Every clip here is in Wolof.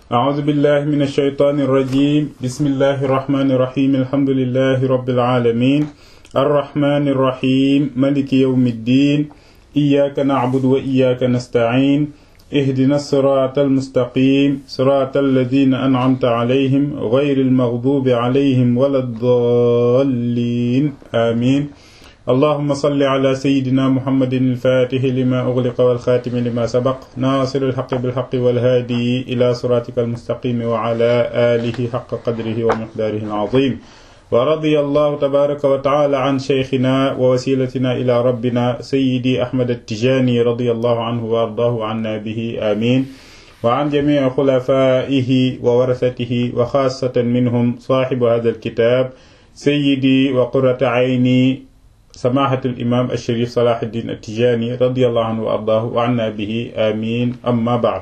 أعوذ بالله من الشيطان الرجيم بسم الله الرحمن الرحيم الحمد لله رب العالمين الرحمن الرحيم ملك يوم الدين إياك نعبد وإياك نستعين اهدنا الصراط المستقيم صراط الذين أنعمت عليهم غير المغضوب عليهم ولا الضالين آمين اللهم صل على سيدنا محمد الفاتح لما أغلق والخاتم لما سبق ناصر الحق بالحق والهادي إلى صراطك المستقيم وعلى آله حق قدره ومقداره العظيم ورضي الله تبارك وتعالى عن شيخنا ووسيلتنا إلى ربنا سيدي أحمد التجاني رضي الله عنه وأرضاه عنا به آمين وعن جميع خلفائه وورثته وخاصة منهم صاحب هذا الكتاب سيدي وقرة عيني سماحة الإمام الشريف صلاح الدين التجاني رضي الله عنه وأرضاه وعنا به آمين أما بعد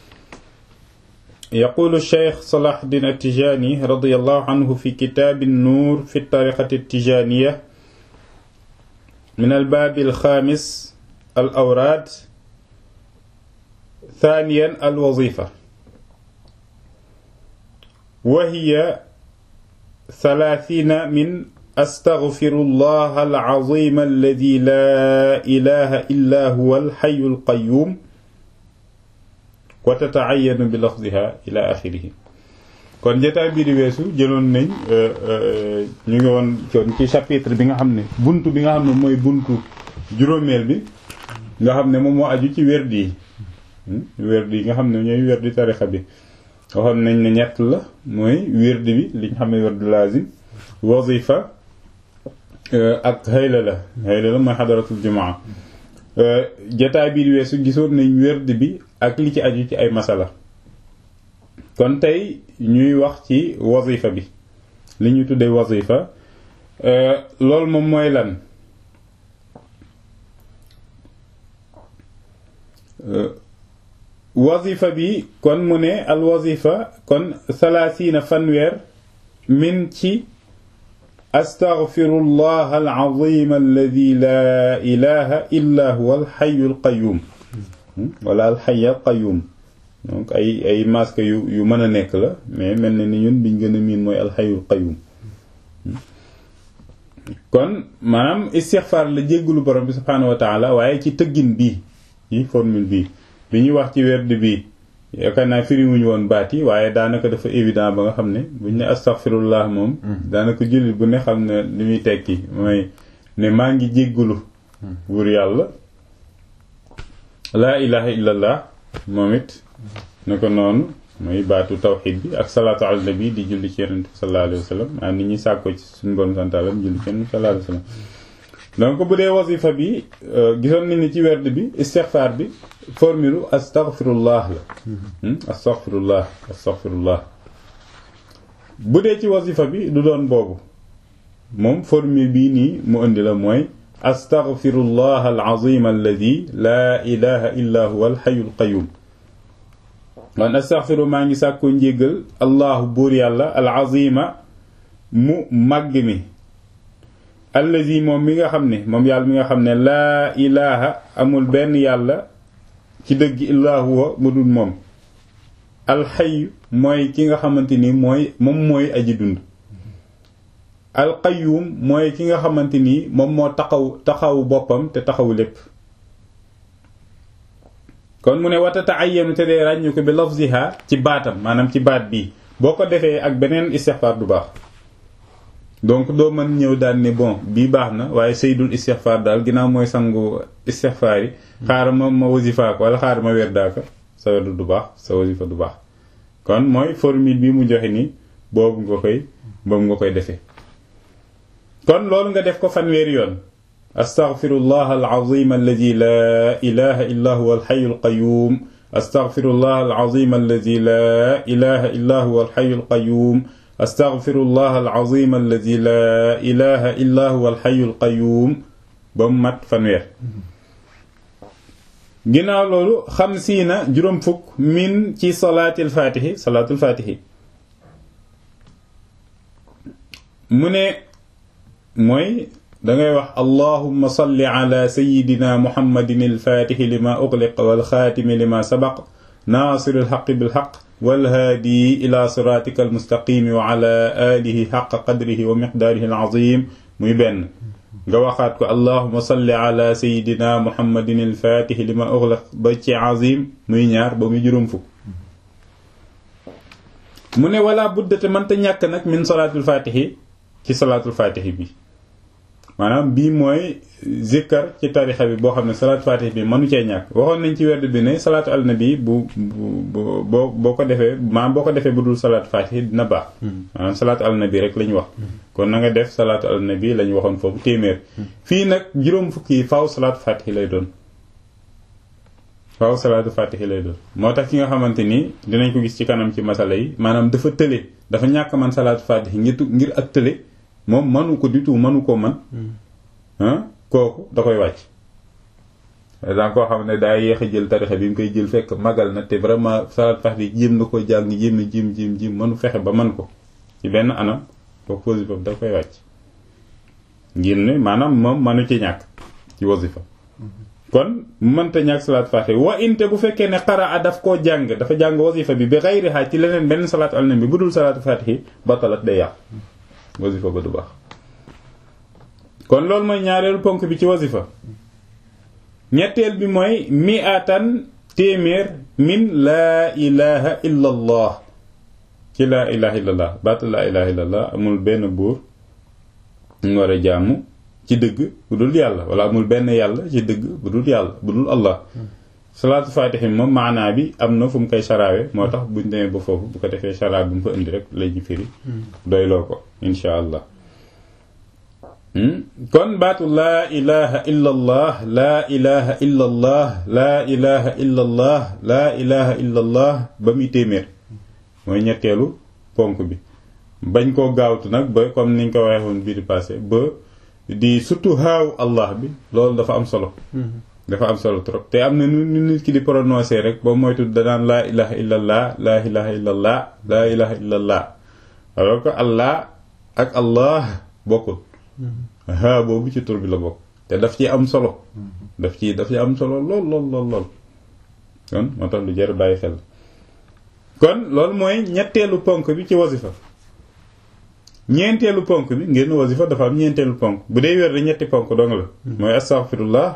يقول الشيخ صلاح الدين التجاني رضي الله عنه في كتاب النور في الطريقة التجانية من الباب الخامس الأوراد ثانيا الوظيفة وهي ثلاثين من أستغفر الله العظيم الذي لا إله إلا هو الحي القيوم وتتعين بلفظها إلى آخره kon jotaay bii di weesu jëloon nañ ñu ngi woon coon ci chapitre bi nga xam ne buntu bi nga xam ne mooy buntu juróomeel bi nga xam ne moom moo aju ci werdi yi werdi yi nga xam ne ñooy werdi tarixa bi waxoon nañ ne ñett la mooy werdi bi li ñu xam ne werdu lazim wazifa ak xëyla la xëyla la mooy xadaratul jumaa jataay bii di weesu gisoon nañ werd bi ak li ci aju ci ay masala kon tey ñuy wax ci wazifa bi li ñu tuddee wazifa loolu moom mooy lan wazifa bi kon mu ne al wazifa kon salaasiina fanweer min ci astaghfirullah alazim alladi laa ilaha illa huwa alxayu alqayum wala alxay alqayum donc ay ay masque yu yu mën a nekk la mais mel na ni ñun biñ gën a miin mooy alxayu alqayum kon maanaam istixfaar la jéggalu borom bi subhaanahu wa taala waaye ci tëggin bii ci formule bii bi ñuy wax ci werd bii yaakaar naa firiwuñu woon baat yi waaye daanaka dafa évident ba nga xam ne buñ ne astaghfirullah moom daanaka jullit bu ne xam ne li muy tekki mooy ne maa ngi jéggulu buur yàlla laa ilaha illallah moom it ne ko noonu mooy baatu tawxid bi ak salaatu ala nabi di julli ci yonent bi sallallahu alayhi wa sallam maa nit ñi sàkko ci suñu borom santaalam julli ci yonent bi sallallahu alayhi wa sallam donc bu dee wasifa bi gisoon nañ ni ci werd bi istixfaar bi formule astaghfirullah la astaghfirullah astaghfirullah bu dee ci wasifa bi du doon boobu moom formule bii nii mu indi la mooy astaghfirullah alazim alladi laa ilaha illa huwa alxayu alqayum man astaghfiru maa ngi sàkkoo njéggal allahu buur yàlla alazima mu màgg mi allazi moom mi nga xam ne moom yàlla mi nga xam ne laa ilaha amul benn yàlla ci dëgg illaa huwa mu dul moom alxayu mooy ki nga xamante ni mooy moom mooy aji dund alqayum mooy ki nga xamante ni moom moo taxaw taxawu boppam te taxawu lépp kon mu ne watata ayyanu te dee ràññu ko bi lafziha ci baatam maanaam ci baat bii boo ko defee ak beneen istixfaar du baax donc doo mën ñëw daal ni bon bii baax na waaye saydul istixfaar daal ginnaaw mooy sangu istixfaar yi xaaral ma ma wasifa ko wala xaaral ma werdaa ko sa werdu du baax sa wasifa du baax kon mooy formule bi mu joxe ni boobu nga koy boobu nga koy defee kon loolu nga def ko fanweeri yoon astaghfirullah alazim alladi la ilaha illa huwa alxayu alqayum astaghfirullah alazim alladi la ilaha illa huwa alxayu alqayum astaghfirullah alazim alladi la ilaha illa huwa alxayu alqayum ba mu mat fanweer ginnaaw loolu xamsiina juróom fukk min ci salaatil faatihi salaatul faatihi mu ne mooy dangay wax allahumma salli ala sayidina muhammadin alfaatixi lima uxliq walxaatimi lima sabaq naasiri alxaqi bilxaq walhaadi ila siratika almustaqimi wa ala alihi xaqa qadrihi wa miqdaarihi alazim muy benn nga waxaat ko allahuma salli ala sayidina muhammadin alfatixi lima uxlaq ba ci azim muy ñaar ba muy juróom fukk mu ne wala buddate mënta ñàkk nag min salaatul fatixi ci salaatul fatixi bi maanaam bii mooy zikkar ci tarixa bi boo xam ne salaatu fatih bi mënu cee ñàkk waxoon nañ ci werd bi ne salaatu al nabi bu bu boo boo ko defee maanaam boo ko defee bu dul salaatu fatih dina baax maanaam salaatu al nabi rek la ñu wax kon na nga def salaatu al nabi la ñu waxoon foofu téeméer fii nag juróom fukki yi faaw salaatu fatih lay doon faaw salaatu fatih lay doon moo tax ki nga xamante ni dinañ ko gis ci kanam ci masala yi maanaam dafa tële dafa ñàkk man salaatu fatih ngir ngir ak tële moom manu ko du tout manu ko man kooku da koy wàcc danga koo xam ne daa yéex a jël tarixa bi mu koy jël fekk magal na te vraiment salat fax bi jéem na ko jàng jéem na jéem jéem jéem manu fexe ba man ko ci benn anam kooku wasifa da koy wàcc ngir ne maanaam moom manu ci ñàkk ci wasifa kon mënta ñàkk salaat faxe wa inte bu fekkee ne xaraa daf koo jàng dafa jàng wasifa bi bi xayriha ci leneen benn salaatu al nabi bu dul salaatu fatihi batalat day yàq wasifa ba du baax kon loolu mooy ñaareelu ponk bi ci wasifa ñetteel bi mooy mi'atan téeméer min laa ilaha illa allah ci laa ilaha illa allah baatu laa ilaha illa allah amul benn buur ñu war a jaamu ci dëgg bu dul yàlla wala amul benn yàlla ci dëgg bu dul yàlla bu dul allah salaatu faatihi moom maanaa bi am na fu mu koy saraawe moo tax buñ demee ba foofu bu ko defee saraa bu mu fa indi rek lay ñu firi doyloo ko insha allah kon baatu laa ilaha illa allah laa ilaha illa allah laa ilaha illa allah laa ilaha illa allah ba muy téeméer mooy ñetteelu ponk bi bañ koo gaawtu nag ba comme niñ ko waxee woon bii di passé ba di surtout haaw allah bi loolu dafa am solo dafa am solo trop te am na nu nit ki di prononcer rek ba moytu danaan laa ilaha illa allah laa ilaha illa allah laa ilaha illa allah alors que allah ak allah bokkul haa boobu ci tur bi la bokk te daf ci am solo daf ci daf ci am solo lool lool lool lool kon moo tax lu jar bàyyi xel kon loolu mooy ñetteelu ponk bi ci wasifa ñeenteelu ponk bi ngeen wasifa dafa am ñeenteelu ponk bu dee wér da ñetti ponk dong la mooy astaghfirullah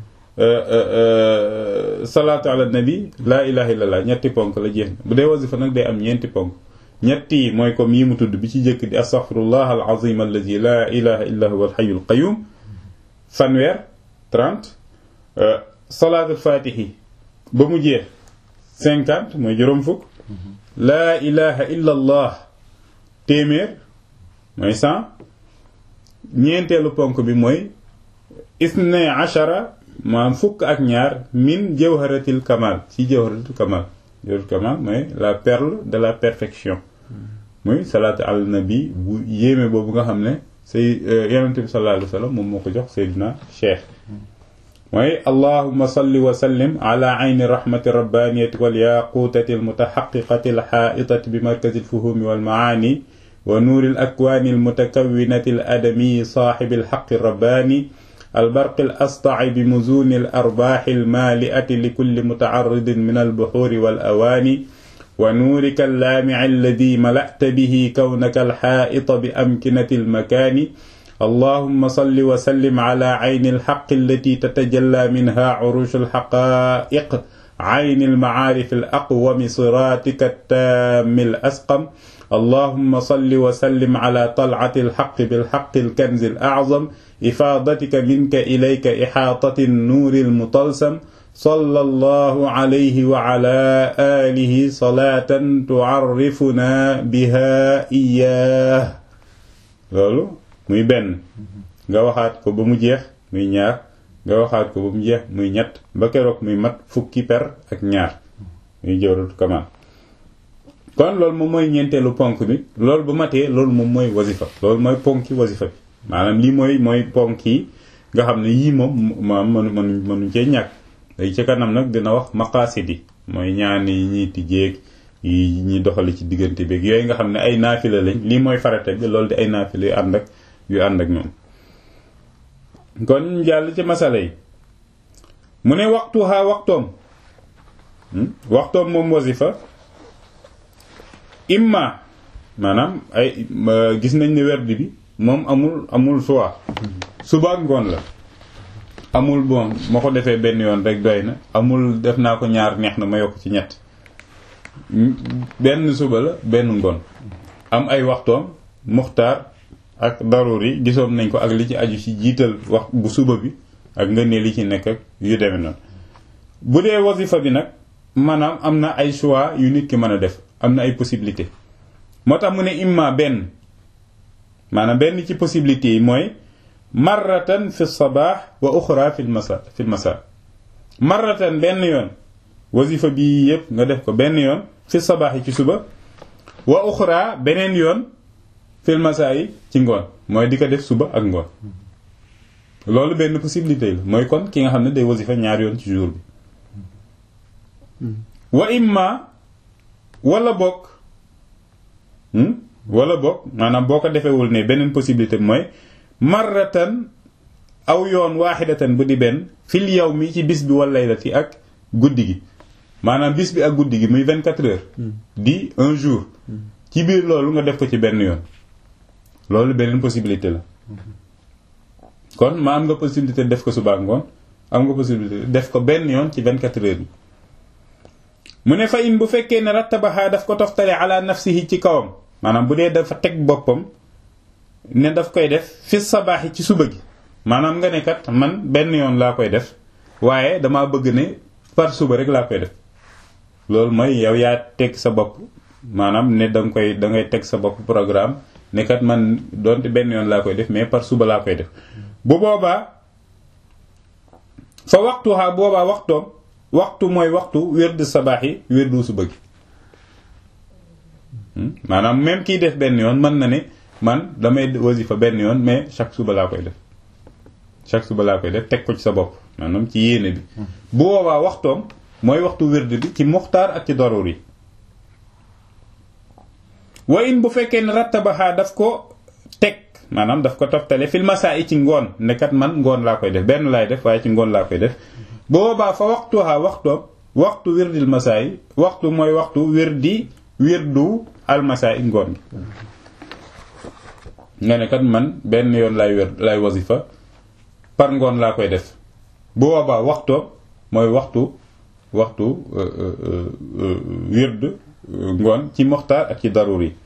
salaatu ala nabi laa ilaha illallah ñetti ponk la jeex bu dee wasifa nag day am ñeenti ponk ñetti mooy comme yi mu tudd bi ci jëkk di astaghfirullah al azim allazi laa ilaha illa huwa al hayyul qayyum fanweer 30 salaatul fatihi ba mu jeex 50 mooy juróom fukk laa ilaha illa allah téeméer mooy 100 ñeenteelu ponk bi mooy isne achara maanaam fukk ak ñaar min jawharatil kamal ci jawharatil kamal jawharatil kamal mooy la perle de la perfection muy salaatu al nabi bu yéeme boobu nga xam ne say yonente bi sallallahu alayhi wa sallam moom moo ko jox Seydina Cheikh mooy allahuma salli wa sallim ala ayni rahmati rabbaniyati wal yaqutati al mutahaqiqati al haitati bi markazi al fuhumi wal maani wa nuuri al akwaani al mutakawinati al adami saaxibi al haqqi rabbani البرق الأسطع بمزون الأرباح المالئة لكل متعرض من البحور والأواني ونورك اللامع الذي ملأت به كونك الحائط بأمكنة المكان اللهم صل وسلم على عين الحق التي تتجلى منها عروش الحقائق عين المعارف الأقوم صراطك التام الأسقم اللهم صل وسلم على طلعة الحق بالحق الكنز الأعظم إفاضتك منك إليك إحاطة النور المطلسم صلى الله عليه وعلى آله صلاة تعرفنا بها إياه loolu muy benn nga waxaat ko ba mu jeex muy ñaar nga waxaat ko ba mu jeex muy ñett ba keroog muy mat fukki per ak ñaar muy jawratu kamal kon loolu moom mooy ñeenteelu ponk bi loolu bu matee loolu moom mooy wasifa loolu mooy ponki wasifa bi maanaam lii mooy mooy ponk yi nga xam ne yii moom maam mënu mënu mënuñ cee ñàkk day ci kanam nag dina wax maqaasid yi mooy ñaan yi ñuy tijjeeg yi ñuy doxale ci diggante beeg yooyu nga xam ne ay naafila lañ lii mooy farata bi loolu di ay naafila yu ànd ak yu ànd ak ñoom kon ñu jàll ci masala yi mu ne waxtu xaa waxtoom waxtoom moom wasifa imma maanaam ay gis nañ ne werd bi moom amul amul choix suba ak ngoon la amul bon ma ko defee benn yoon rek doy na amul def naa ko ñaar neex na ma yokk ci ñett benn suba la benn ngoon am ay waxtoom muxtaar ak daruri gisoon nañ ko ak li ci aju ci jiital wax bu suba bi ak nga ne li ci nekk ak yu demee noonu bu dee wasifa bi nag maanaam am na ay choix yu nit ki mën a def am na ay possibilité moo tax mu ne imma benn maanaam benn ci possibilité yi mooy marratan fi sabaax wa uxra fi masa fi masa marratan benn yoon wasifa bi yépp nga def ko benn yoon fi sabaax yi ci suba wa uxra beneen yoon fi masa yi ci ngoon mooy di ko def suba ak ngoon loolu benn possibilité la mooy kon ki nga xam ne day wasifa ñaar yoon ci jour bi wa imma wala bokk wala bokk maanaam boo ko defewul ne beneen possibilité bi mooy marratan aw yoon waaxidatan bu di benn fil yow mi ci bis bi wala laylati ak guddi gi maanaam bis bi ak guddi gi muy 24 heures di un jour ci biir loolu nga def ko ci benn yoon loolu beneen possibilité la kon ma am nga possibilité def ko suba ngoon am nga possibilité def ko benn yoon ci 24 heures bi mu ne fa in bu fekkee ne rattabaha daf ko toftale ala nafsihi ci kawam maanaam bu dee dafa teg boppam ne daf koy def fi sabaaxi ci suba gi maanaam nga ne kat man benn yoon laa koy def waaye damaa bëgg ne par suba rek laa koy def loolu mooy yow yaa teg sa bopp maanaam ne danga koy da ngay teg sa bopp programme ne kat man doonte benn yoon laa koy def mais par suba laa koy def bu boobaa fa waxtuha boobaa waxtoom waxtu mooy waxtu wérdu sabaax yi wérdu suba gi maanaam même kiy def benn yoon mën na ne man damay wasifa benn yoon mais chaque suba laa koy def chaque suba laa koy def teg ko ci sa bopp maanaam ci yéene bi bu boobaa waxtoom mooy waxtu wérdu bi ci muxtaar ak ci darur yi wa in bu fekkee ne rattabaxaa daf ko teg maanaam daf ko toftale fil masaa yi ci ngoon ne kat man ngoon laa koy def benn laay def waaye ci ngoon laa koy def boobaa fa waxtuha waxtoom waxtu wirdil masaa yi waxtu mooy waxtu wirdi wirdu almasaa yi ngoon gi nga ne kat man benn yoon lay wér lay wasifa par ngoon laa koy def boobaa waxtoom mooy waxtu waxtu wird ngoon ci moxtaar ak ci darur yi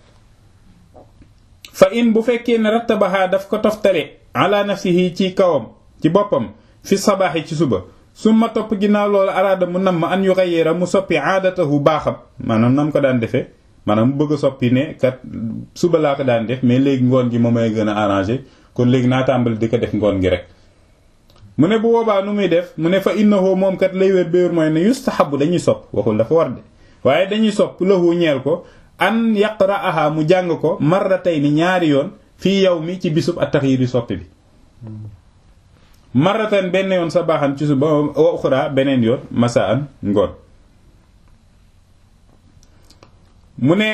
fa in bu fekkee ne rattabaha daf ko toftale ala nafsihi ci kawam ci boppam fi sabaaxi ci suba summa topp ginnaaw loolu araada mu nam ma an yu xayeera mu soppi aadatahu baaxam maanaam nam ko daan defee maanaam mu bëgg a soppi ne kat suba laa ko daan def mais léegi ngoon gi moom may gën a arrangé kon léegi naa tàmbali di ko def ngoon gi rek mu ne bu boobaa nu muy def mu ne fa innahu moom kat lay wér béwér mooy ne yustahabu dañuy sopp waxul dafa war de waaye dañuy sopp lahu ñeel ko an yaqra'aha mu jàng ko marratayni ñaari yoon fii yow mi ci bisub at-taxyiri soppi bi marratan benn yoon sa baaxan ci suba wa uxra beneen yoon masaan ngoon mu ne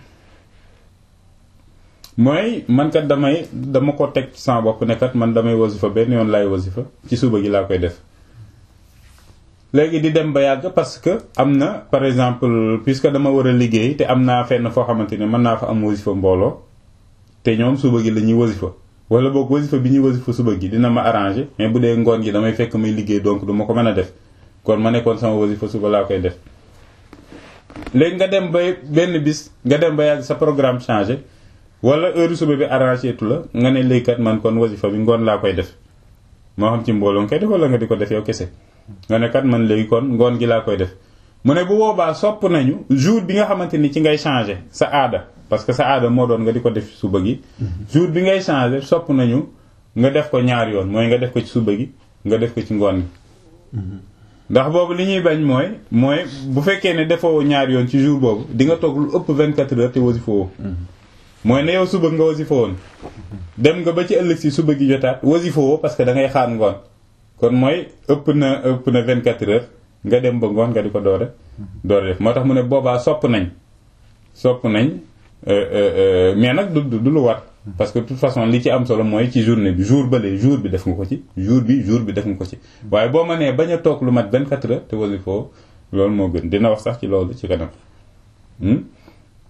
mooy man kat damay dama ko teg ci sama bopp ne kat man damay wasifa benn yoon laay wasifa ci suba gi laa koy def léegi di dem ba yàgg parce que am na par exemple puisque dama war a liggéey te am naa fenn foo xamante ne mën naa fa am wasifa mbooloo te ñoom suba gi la ñuy wasifa wala boog wasifa bi ñuy wasifa suba gi dina ma arranger mais bu dee ngoon gi damay fekk muy liggéey donc du ma ko mën a def kon ma nekkoon sama wasifa suba laa koy def léegi nga dem ba benn bis nga dem ba yàgg sa programme changé wala heure suba bi arrangé tu la nga ne léegi kat man kon wasifa bi ngoon laa koy def moo xam ci mbooloo nga koy def wala nga di ko def yow kese nga ne kat man léegi kon ngoon gi laa koy def mu ne bu boobaa sopp nañu jour bi nga xamante ni ci ngay changé sa aada parce que sa aada moo doon nga di ko def suba gi jour bi ngay changé sopp nañu nga def ko ñaar yoon mooy nga def ko ci suba gi nga def ko ci ngoon gi ndax boobu li ñuy bañ mooy mooy bu fekkee ne defoo ñaar yoon ci jour boobu di nga toog lu ëpp 24 heures te wasifa woo mooy ne yow suba nga wasifa woon dem nga ba ci ëllëg si suba gi jotaat wasifa woo parce que da ngay xaar ngoon kon mooy ëpp na ëpp na 24 heures nga dem ba ngoon nga di ko doore doore def moo tax mu ne boobaa sopp nañ sopp nañ mais nag du du lu war parce que de toute façon li ci am solo mooy ci journée bi jour bële jour bi def nga ko ci jour bi jour bi def nga ko ci waaye boo ma nee bañ a toog lu mat 24 heures te wasifoo loolu moo gën dina wax sax ci loolu ci kanam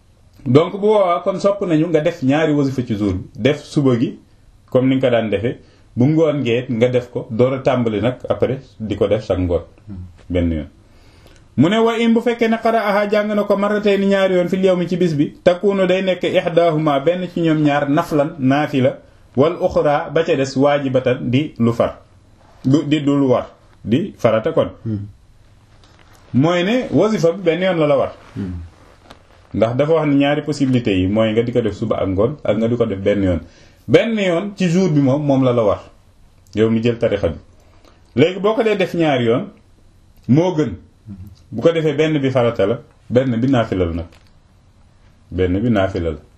donc bu boobaa kon sopp nañu nga def ñaari wasifa ci jour bi def suba gi comme ni nga ko daan defee bu ngoon ngeet nga def ko door a tàmbali nag après di ko def sax ngoon benn yoon mu ne wa in bu fekkee ne xara aha jàng na ko maratay ni ñaari yoon fil yawmi ci bis bi takunu day nekk ihdahuma benn ci ñoom ñaar naflan naafila wal uxra ba ca des waajibatan di lu far du di du lu war di farata kon mooy ne wasifa bi benn yoon la la war ndax dafa wax ne ñaari possibilités yi mooy nga di ko def suba ak ngoon ak nga di ko def benn yoon benn yoon ci jour bi moom moom la la war yow mi jël tarixa bi léegi boo ko dee def ñaari yoon moo gën bu ko defee benn bi farata la benn bi naafila la nag benn bi naafila la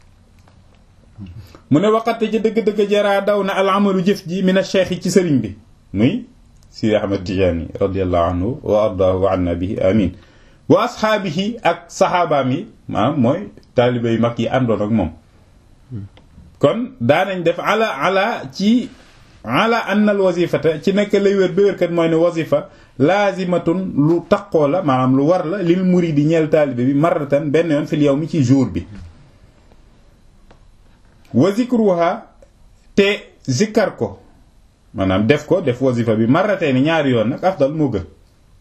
mu ne waxate ci dëgg-dëgg jaraa daw na al amalu jëf ji min a cheikh yi ci sëriñ bi muy Sidi Ahmad Tijaani radiallahu anhu wa ardaahu wa anna bihi amin wa asxaabihi ak saxaabaam yi maanaam mooy taalibe yu mag yi àndoon ak moom kon daanañ def ala ala ci ala anna al wazifata ci nekk lay wér ba wérkat mooy ne wazifa laazimatun lu taqoo la maanaam lu war la lil muridi ñeel taalibe bi marratan benn yoon fil yawmi ci jour bi wa zikruha te zikkar ko maanaam def ko def wazifa bi marratee ni ñaari yoon nag afdal moo gën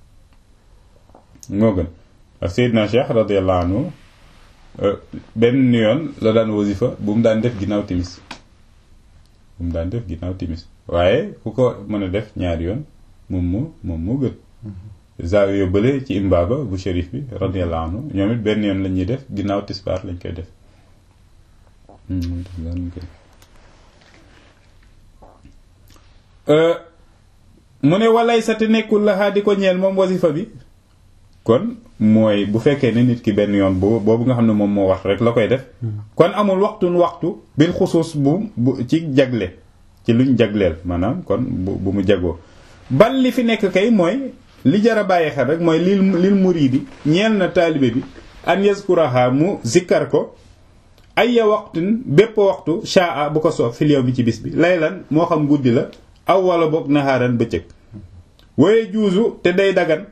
moo gën ak Seydina Cheikh radiyallahu anhu benn yoon la daan wazifa bu mu daan def ginnaaw timis bu mu daan def ginnaaw timis waaye ku ko mën a def ñaari yoon moom moo moom moo gën zaawi yóbbale ci imbaaba bu shérif bi radiyallahu anhu ñoom it benn yoon la ñuy def ginnaaw tisbaar lañ koy def mu ne walay sa te nekkul la di ko ñeel moom wasifa bi kon mooy bu fekkee ne nit ki benn yoon boobu boobu nga xam ne moom moo wax rek la koy def kon amul waxtun waxtu bil xusuus bu bu ci jagle ci luñ jagleel maanaam kon bu bu mu jagoo bal li fi nekk kay mooy li jara bàyyi xel rek mooy lil lil muridi ñeel na taalibe bi an yazkuraha mu zikkar ko ayya waxtin bépp waxtu shaa bu ko soob fil yow bi ci bis bi laylan moo xam guddi la aw wala boog naxaaran bëccëg waye juusu te day dagan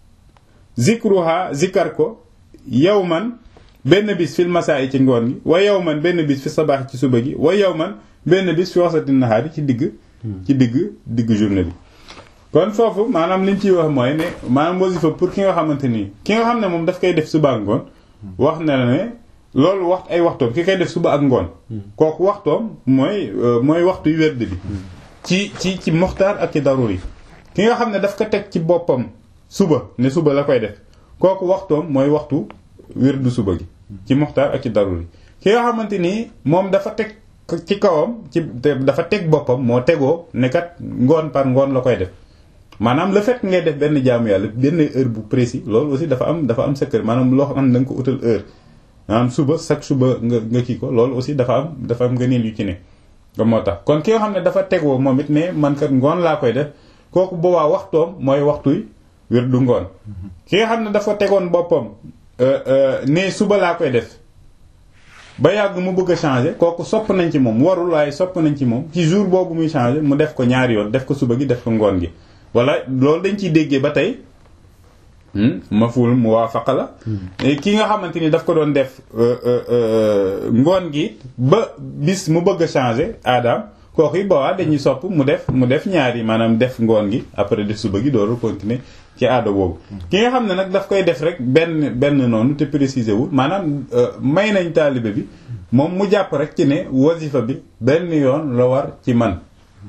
zikruha zikkar ko yow man benn bis fil masaa yi ci ngoon gi wa yow man benn bis fi sabaax ci suba gi wa yow man benn bis fi wasati naxaari ci digg ci digg digg journée bi kon foofu maanaam liñ ciy wax mooy ne maanaam wasifa pour ki nga xamante nii ki nga xam ne moom daf koy def suba ak ngoon wax na la ne loolu waxtu ay waxtoom ki koy def suba ak ngoon kooku waxtoom mooy mooy waxtu yu wérd bi ci ci ci moxtaar ak ci darur yi ki nga xam ne daf ko teg ci boppam suba ne suba la koy def kooku waxtoom mooy waxtu wérdu suba gi ci moxtaar ak ci darur yi ki nga xamante ni moom dafa teg ci kawam ci dafa teg boppam moo tegoo ne kat ngoon par ngoon la koy def maanaam le fait ngay def benn jaamu yàlla benn heure bu précis loolu aussi dafa am dafa am secret maanaam loo xam ne da nga ko utal heure maanaam suba chaque suba nga nga kii ko loolu aussi dafa am dafa am ngëneel yu ci ne ba moo tax kon ki nga xam ne dafa tegoo moom it ne man kat ngoon laa koy def kooku boobaa waxtoom mooy waxtuy wér du ngoon ki nga xam ne dafa tegoon boppam ne suba laa koy def ba yàgg mu bëgg a changer kooku sopp nañ ci moom warul waaye sopp nañ ci moom ci jour boobu muy changer mu def ko ñaari yoon def ko suba gi def ko ngoon gi wala loolu dañ ciy déggee ba tey maful muwaafaqa la ki nga xamante ni daf ko doon def ngoon gi ba bis mu bëgg a changer aadaam kooku yi boobaa dañuy sopp mu def mu def ñaari maanaam def ngoon gi après def suba gi dooru continuer ci aada boobu ki nga xam ne nag daf koy def rek benn benn noonu te préciser wul maanaam may nañ taalibe bi moom mu jàpp rek ci ne wasifa bi benn yoon la war ci man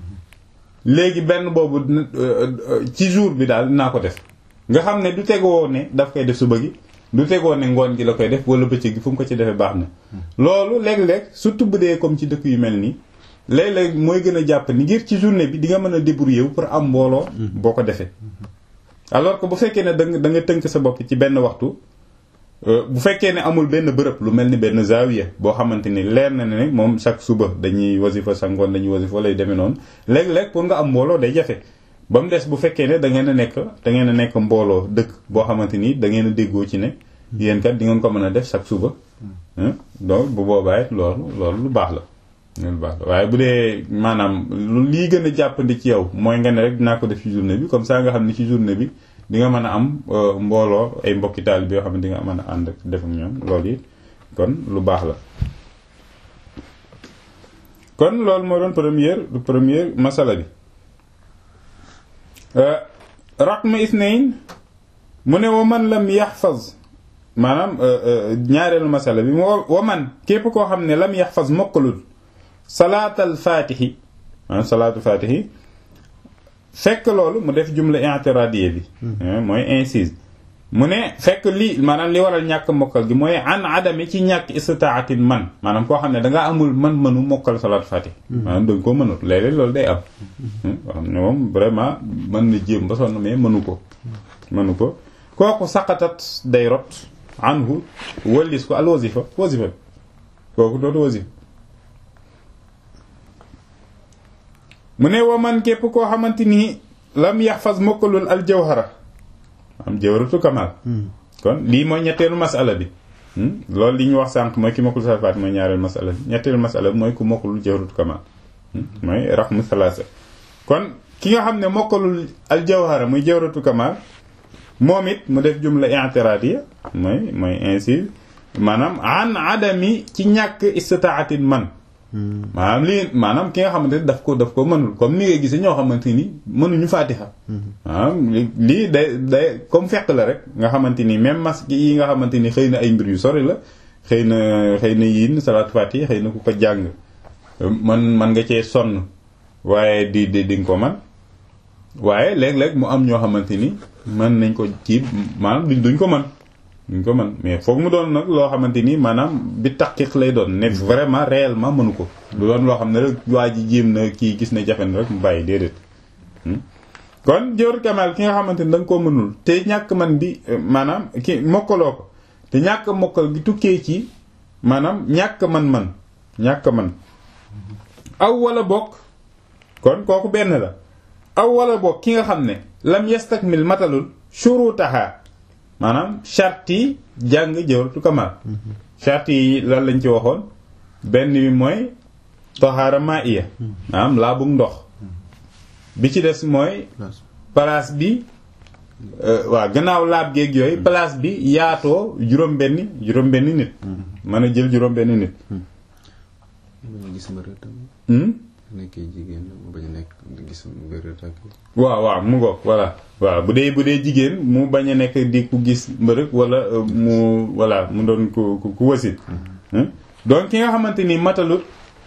léegi benn boobu ci jour bi daal dinaa ko def nga xam ne du tegoo ne daf koy def suba gi du tegoo ne ngoon gi la koy def wala bëccëg gi fu mu ko ci defee baax na loolu léeg-léeg surtout bu dee comme ci dëkk yu mel nii léeg-léeg mooy gën a jàpp ni ngir ci journée bi di nga mën a débrouiller wu pour am mbooloo boo ko defee alors que bu fekkee ne danga da nga tënk sa bopp ci benn waxtu bu fekkee ne amul benn bërëb lu mel ni benn zawiya boo xamante ni leer na ne moom chaque suba dañuy wasifa sa ngoon dañuy wasifa wala yu demee noonu léeg-léeg pour nga am mbooloo day jafe ba mu des bu fekkee ne da ngeen a nekk da ngeen a nekk mbooloo dëkk boo xamante ni da ngeen a déggoo ci ne yéen kat di ngeen ko mën a def chaque suba donc bu boobaa it loolu loolu lu baax la lu baax la waaye bu dee maanaam lu lii gën a jàppandi ci yow mooy nga ne rek dinaa ko def ci journée bi comme ça nga xam ne ci journée bi di nga mën a am mbooloo ay mbokki taal bi yoo xam ne di nga mën a ànd ak def ak ñoom loolu it kon lu baax la kon loolu moo doon première du première masala bi raqma isnayn mu ne wa man lam yaxfaz maanaam ñaareelu masala bi wa man képp koo xam ne lam yaxfaz mokkalul salaatal faatixi maanaam salaatul faatixi fekk loolu mu def jumla i'tiradiya bi mooy incise mu ne fekk li maanaam li waral ñàkk mokkal gi mooy an adami ci ñàkk istitaatin man maanaam koo xam ne dangaa amul man-mënu mokkal salaat fatih maanaam danga ko mënut léeg-léeg loolu day am koo xam ne moom vraiment mën na jéem ba sonn mais mënu ko mënu ko kooku saqatat day rot anhu wallis ko al wasifa wasifa kooku dootu wasifa mu ne wa man képp koo xamante ni lam yaxfaz mokkalul al jawhara am jawharatu kamal kon lii mooy ñetteelu masala bi loolu li ñu wax sànq mooy ki mokkul salaat mooy ñaareelu masala bi ñetteelu masala bi mooy ku mokkalul jawharatu kamal mooy raxmu salaasa kon ki nga xam ne mokkalul al jawhara muy jawharatu kamal moom it mu def jumla i'tiradiya mooy mooy ainsi maanaam an adami ci ñàkk istitaatin man maanaam lii maanaam ki nga xamante ni daf ko daf ko mënul comme ni nga gisee ñoo xamante ni mënuñu faatiha maanaam lii day day comme fekk la rek nga xamante ni même mas yi nga xamante ni xëy na ay mbir yu sori la xëy na xëy na yiin salaat faatiha xëy na ku ko jàng man man nga cee sonn waaye di di di nga ko man waaye léeg-léeg mu am ñoo xamante ni mën nañ ko ci maanaam duñ duñ ko mën duñ ko mën mais foog mu doon nag loo xamante ni maanaam bi taqiq lay doon ne vraiment réellement mënu ko du doon loo xam ne rek waa ji jéem na kii gis na jafe na rek mu bàyyi déedéet kon jawharatul kamal ki nga xamante ni da nga koo mënul te ñàkk man bi maanaam ki mokkaloo ko te ñàkk mokkal gi tukkee ci maanaam ñàkk man-man ñàkk man aw wala bokk kon kooku benn la aw wala bokk ki nga xam ne lam yastakmil matalul shurutaha maanaam charte yi jàng jawharatul kamal charte yi lan lañ ci waxoon benn bi mooy tahaara ma'iya maanaam laa bug ndox bi ci des mooy place bi waaw gannaaw laab géeg yooyu place bi yaatoo juróom benni juróom benni nit mën a jël juróom benni nit nekkee jigéen mu bañ a nekk gis mbërët ak waaw waaw mu ngoog voilà waaw bu dee bu dee jigéen mu bañ a nekk di ku gis mbërëg wala mu voilà mu doon ku ku wasit donc ki nga xamante ni matalut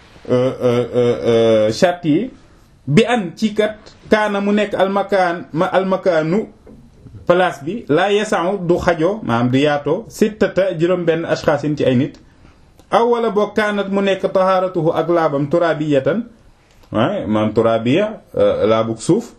charte yi bi an ci kat kaana mu nekk almakaan ma almakaanu place bi laa yesan du xajoo maanaam du yaatoo sittata juróom benn ashxaasin ci ay nit aw wala boo kaanat mu nekk tahaaratuhu ak laabam turabiyatan waaye man turabiya laabug suuf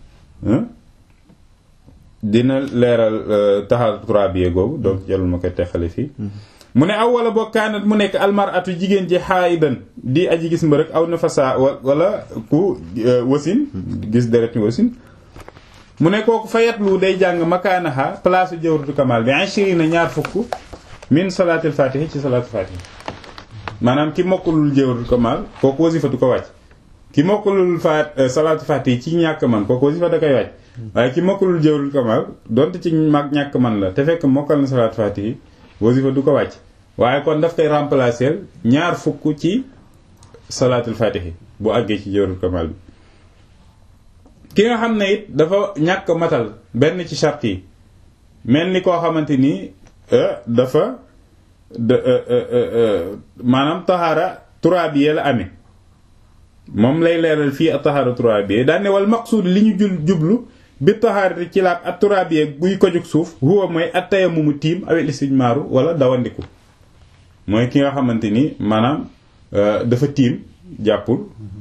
dina leeral taxaar turabiya googu donc jarul ma koy texale fii mu ne aw wala boo kaanat mu nekk almaratu jigéen ji xaayidan di aji gis mbërëk aw nafasa wala ku wasin gis deret wasin mu ne kooku fayatlu day jàng makaanaha place jawratu kamal bi ashirina ñaar fukk min salaatil fatihi ci salaatul fatihi maanaam ki mokkulul jawratu kamal kooku wasifatu ko wàcc ki mokkalul faat salaatu faati ci ñàkk man kooku wasifa da koy wàcc waaye ki mokkalul jawrul kamal donte ci mag ñàkk man la te fekk mokkal na salaatu faati wasifa du ko wàcc waaye kon daf koy remplacer ñaar fukk ci salaatul faatihi bu àggee ci jawrul kamal bi ki nga xam ne it dafa ñàkk matal benn ci charte yi mel ni koo xamante ni dafa maanaam taxaara turaabiye la amee moom lay leeral fii ak taxaara turaabiye daan ne wal maqsuud li ñu jul jublu bi taxaarati ci laab ak turaabiye buy ko jóg suuf huwa mooy at tayammumu tiim awel istijmaaru wala dawandiku mooy ki nga xamante ni maanaam dafa tiim jàppul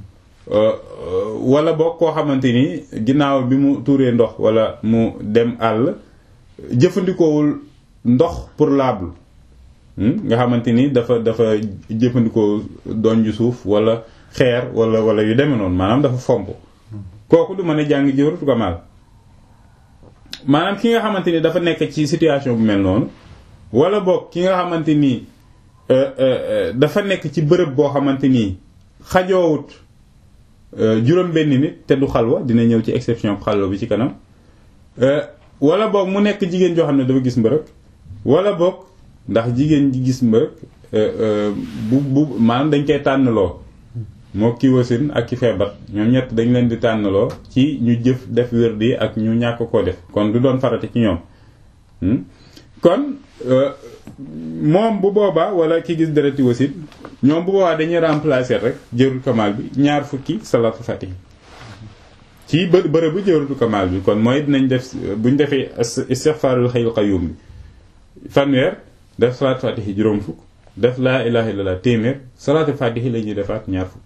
wala boog koo xamante ni ginnaaw bi mu tuuree ndox wala mu dem àll jëfandikoowul ndox pour laablu nga xamante ni dafa dafa jëfandikoo donju suuf wala xeer wala wala yu demee noonu maanaam dafa fomp kooku du mën a jàng jawharatul kamal maanaam ki nga xamante ni dafa nekk ci situation bu mel noonu wala boog ki nga xamante ni dafa nekk ci bërëb boo xamante ni xajoowut juróom benn nit te du xalwa dina ñëw ci exception xalwa bi ci kanam wala boog mu nekk jigéen joo xam ne dafa gis mbërëg wala boog ndax jigéen ji gis mbërëg bu bu maanaam dañ koy tànnaloo moo ki wasin ak ki feebar ñoom ñett dañ leen di tànnaloo ci ñu jëf def wérdi ak ñu ñàkk koo def kon du doon farata ci ñoom kon moom bu boobaa wala ki gis dereti wasin ñoom bu boobaa dañuy remplacer rek jërul kamal bi ñaar fukki salatu fatih ci bë bërëb bu jërul kamal bi kon mooy dinañ def buñ defee istighfarul hayyul qayyum bi fanweer def salatu fatih juróom fukk def laa ilaha illallah téeméer salatu fatih la ñuy defaat ñaar fukk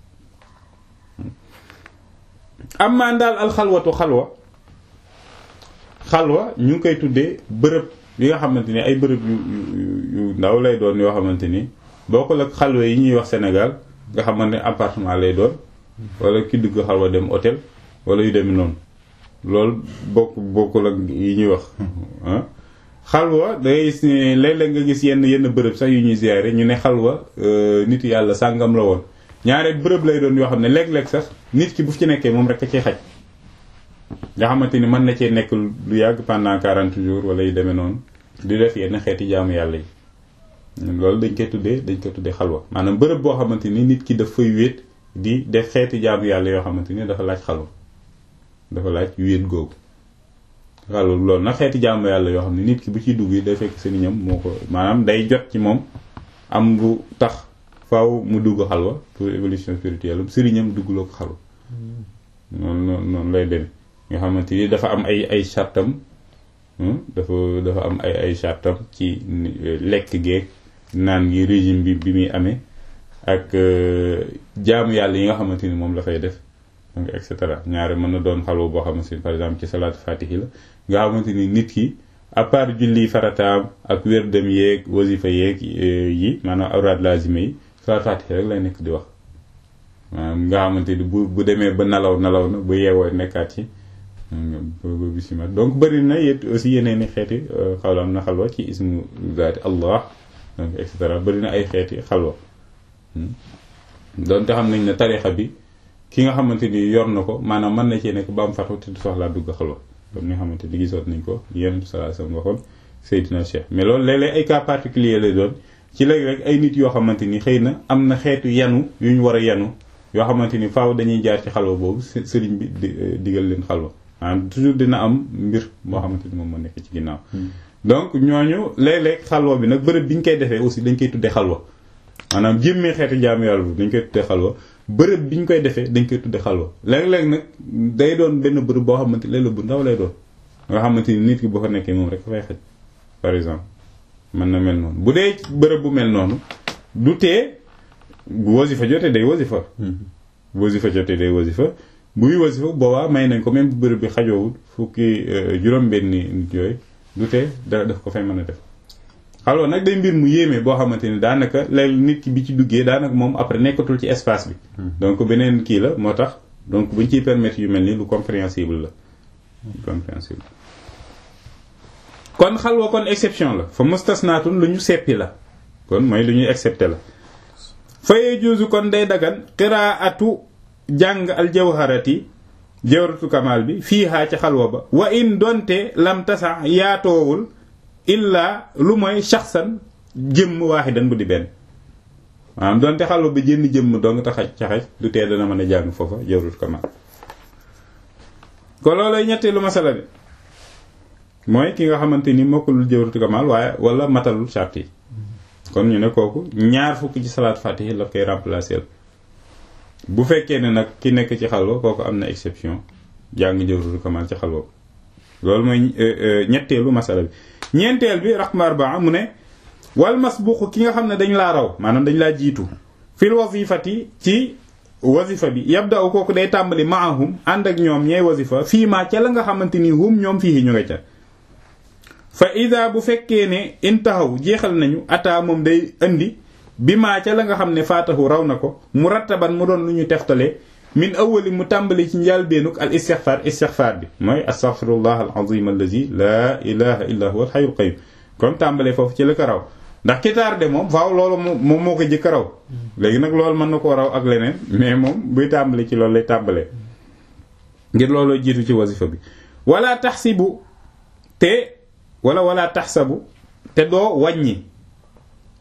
am maan daal alxalwatu xalwa xalwa ñu ngi koy tuddee bërëb yi nga xamante ni ay bërëb yu yu ndaw lay doon yoo xamante ni bokkul ak xalwa yi ñuy wax Sénégal nga xamante ne appartement lay doon wala ki dugg xalwa dem hôtel wala yu demee noonu loolu bokk bokkul ak yi ñuy wax xalwa dangay gis ne léeg-léeg nga gis yenn yenn bërëb sax yu ñuy ziyaare ñu ne xalwa nit yàlla sàngam la woon ñaareel bërëb lay doon yoo xam ne léeg-léeg sax nit ki bu fi ci nekkee moom rek a ciy xaj nga xamante ni mën na cee nekk lu yàgg pendant quarante jours wala yu demee noonu di def yenn xeeti jaamu yàlla yi loolu dañ koy tuddee dañ koy tuddee xalwa maanaam bërëb boo xamante ni nit ki daf fay wéet di def xeeti jaamu yàlla yoo xamante ni dafa laaj xalwa dafa laaj wéet googu xalwa loolu nag xeeti jaamu yàlla yoo xam ne nit ki bu ciy dugg yi day fekk sëriñam moo ko maanaam day jot ci moom am lu tax faaw mu dugg xalwa pour évolution spirituelle sëriñam duggloo ko xalwa noonu noonu noonu lay demee nga xamante ni dafa am ay ay chartam dafa dafa am ay ay chartam ci lekk geeg naan gi régime bi bi muy amee ak jaamu yàlla yi nga xamante ni moom la fay def donc et cetera ñaare mën na doon xalwa boo xamante ni par exemple ci salaatu fatihi la nga xamante ni nit ki à part julli farataam ak wér dem yeeg wasifa yeeg yi maanaam awraad lazime yi salaatu fatihi rek lay nekk di wax maanaam nga xamante ni bu bu demee ba nalaw nalaw na bu yeewoo nekkaat ci ba bisimilah donc bëri na yét aussi yeneen i xeeti xalwa am na xalwa ci ismu zaati allah donc et cetera bëri na ay xeeti xalwa doonte xam nañ ne tarixa bi ki nga xamante ni yor na ko maanaam mën na cee nekk ba am fatu te du soxlaa dugg xalwa comme ni nga xamante ni gisoon nañ ko yenn sallallahu alayhi wasallam waxoon Seydina Cheikh mais loolu léeg-léeg ay cas particulier lay doon ci léegi rek ay nit yoo xamante ni xëy na am na xeetu yanu yu ñu war a yanu yoo xamante ni faaw dañuy jaar ci xalwa boobu sëriñ bi digal leen xalwa maanaam toujours dina am mbir moo xamante ni moom moo nekk ci ginnaaw donc ñooñu léeg-léeg xalwa bi nag bërëb bi ñu koy defee aussi dañ koy tuddee xalwa maanaam jémmee xeeti jaamu yàlla bi dañ koy tuddee xalwa bërëb bi ñu koy defee dañ koy tuddee xalwa léeg-léeg nag day doon benn bërëb boo xamante léeg-léeg bu ndaw lay doon nga xamante ni nit ki boo fa nekkee moom rek fay xaj par exemple mën na mel noonu bu dee bërëb bu mel noonu du tee bu wasifa jotee day wasifa bu wasifa jotee day wasifa buy wasifa boobaa may nañ ko même bu bërëb bi xajoowul fukki juróom-benni nit yooyu du tee da daf ko fay mën a def xalwa nag day mbir mu yéeme boo xamante ni daanaka léegi nit ki bi ci duggee daanaka moom après nekkatul ci espace bi donc beneen kii la moo tax donc buñ ciy permettre yu mel ni lu compréhensible la compréhensible kon xalwa kon exception la fa mustasnaatun lu ñu seppi la kon mooy lu ñuy excepté la fayee juusu kon day dagan qiraatu jàng al jawharati jawharatu kamal bi fii haa ci xalwa ba wa in donte lam tasa yaatoowul illaa lu mooy shaxsan jëmm waaxidan bu di benn maanaam donte xalwa ba jënn jëmm dong taxaj caxaj du tee dana mën a jàng foofa jawharatu kamal ko loolay ñetteelu masala bi mooy ki nga xamante ni mokkulul jawharatu kamal waaye wala matalul charte yi kon ñu ne kooku ñaar fukki ci salaat fatihi la koy remplacer bu fekkee ne nag ki nekk ci xalwa kooku am na exception jàng jawharatu kamal ci xalwa loolu mooy ñetteelu masala bi ñeenteel bi raqm arbaa mu ne wal masbuq ki nga xam ne dañ laa raw maanaam dañ laa jiitu fil wazifati ci wazifa bi yabda u kooku day tàmbali maahum ànd ak ñoom ñooy wazifa fii maa ca la nga xamante ni hum ñoom fii ñu nga ca fa ida bu fekkee ne intahaw jeexal nañu ata moom day indi bi maa ca la nga xam ne faatahu raw na ko mu rattaban mu doon lu ñu teftale min awali mu tàmbali ci njàlbeenuk al istixfar istixfar bi mooy astaghfirullah al azim allazi laa ilaha illa huwa al hayyul qayyum comme tàmbalee foofu ci la ko raw ndax ki tardé moom faaw loolu moom moo ko jëkk raw léegi nag loolu mën na koo raw ak leneen mais moom buy tàmbali ci loolu lay tàmbalee ngir looloo jiitu ci wasifa bi wala taxsibu te wala wala taxsabu te doo wàññi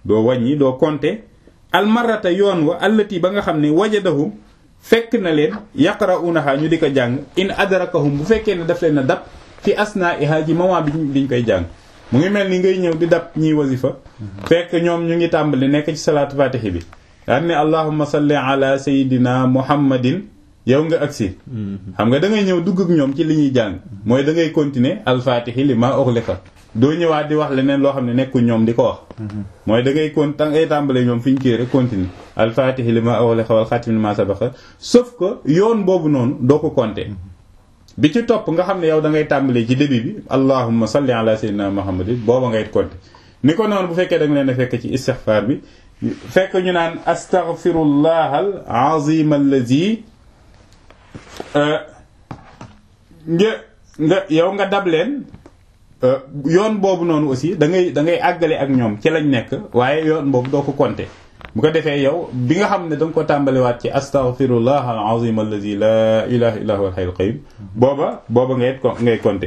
doo wàññi doo compter almarata yoon wa allati ba nga xam ne wajadahum fekk na leen yaqra'unaha ñu di ko jàng in adrakahum bu fekkee ne daf leen a dab fi asna'iha ji moment bi biñ koy jàng mu ngi mel ni ngay ñëw di dab ñiy wasifa fekk ñoom ñu ngi tàmbali nekk ci salaatu fatihi bi daan ne allahumma salli ala sayidina muhammadin yow nga agsi xam nga da ngay ñëw dugg ak ñoom ci li ñuy jàng mooy da ngay continuer alfatihi li ma ughliqa doo ñëwaat di wax leneen loo xam ne nekkul ñoom di ko wax mooy da ngay kon da ngay tàmbale ñoom fi ñu kii rek continuer alfatihi li ma ughliqa wal xatim li ma sabaqa sauf que yoon boobu noonu doo ko compter bi ci topp nga xam ne yow da ngay tàmbalee ci début bi allahumma salli ala sayyidina muhammadin booba ngay compter ni ko noonu bu fekkee da nga leen a fekk ci istighfar bi fekk ñu naan astaghfirullah al azim allazi nga nga yow nga dab leen yoon boobu noonu aussi da ngay da ngay àggale ak ñoom ci lañ nekk waaye yoon boobu doo ko compter bu ko defee yow bi nga xam ne da nga ko tàmbaliwaat ci astaghfirullah al azim allazi la ilaha illa huwa al hayyul qayyum booba booba ngay ngay compter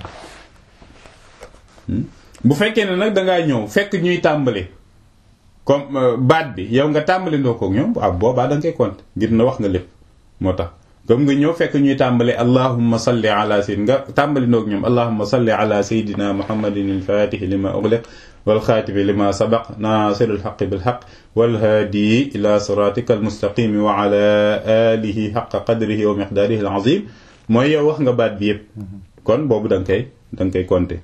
bu fekkee ne nag dangaa ñëw fekk ñuy tàmbali comme baat bi yow nga tàmbali ndoo koog ñoom waaw boobaa da nga koy compter ngir na wax nga lépp moo tax comme nga ñëw fekk ñuy tàmbale allahumma salli ala sayyid nga tàmbali ndoog ñoom allahumma salli ala sayyidina muhammadin al-fatihi lima ughliq wal xaatimi lima sabaq nasiril haqqi bil haqq wal haadi ila siratika al mustaqim wa ala alihi haqqa qadrihi wa miqdarihi al azim mooy yow wax nga baat bi yëpp kon boobu da nga koy da nga koy compter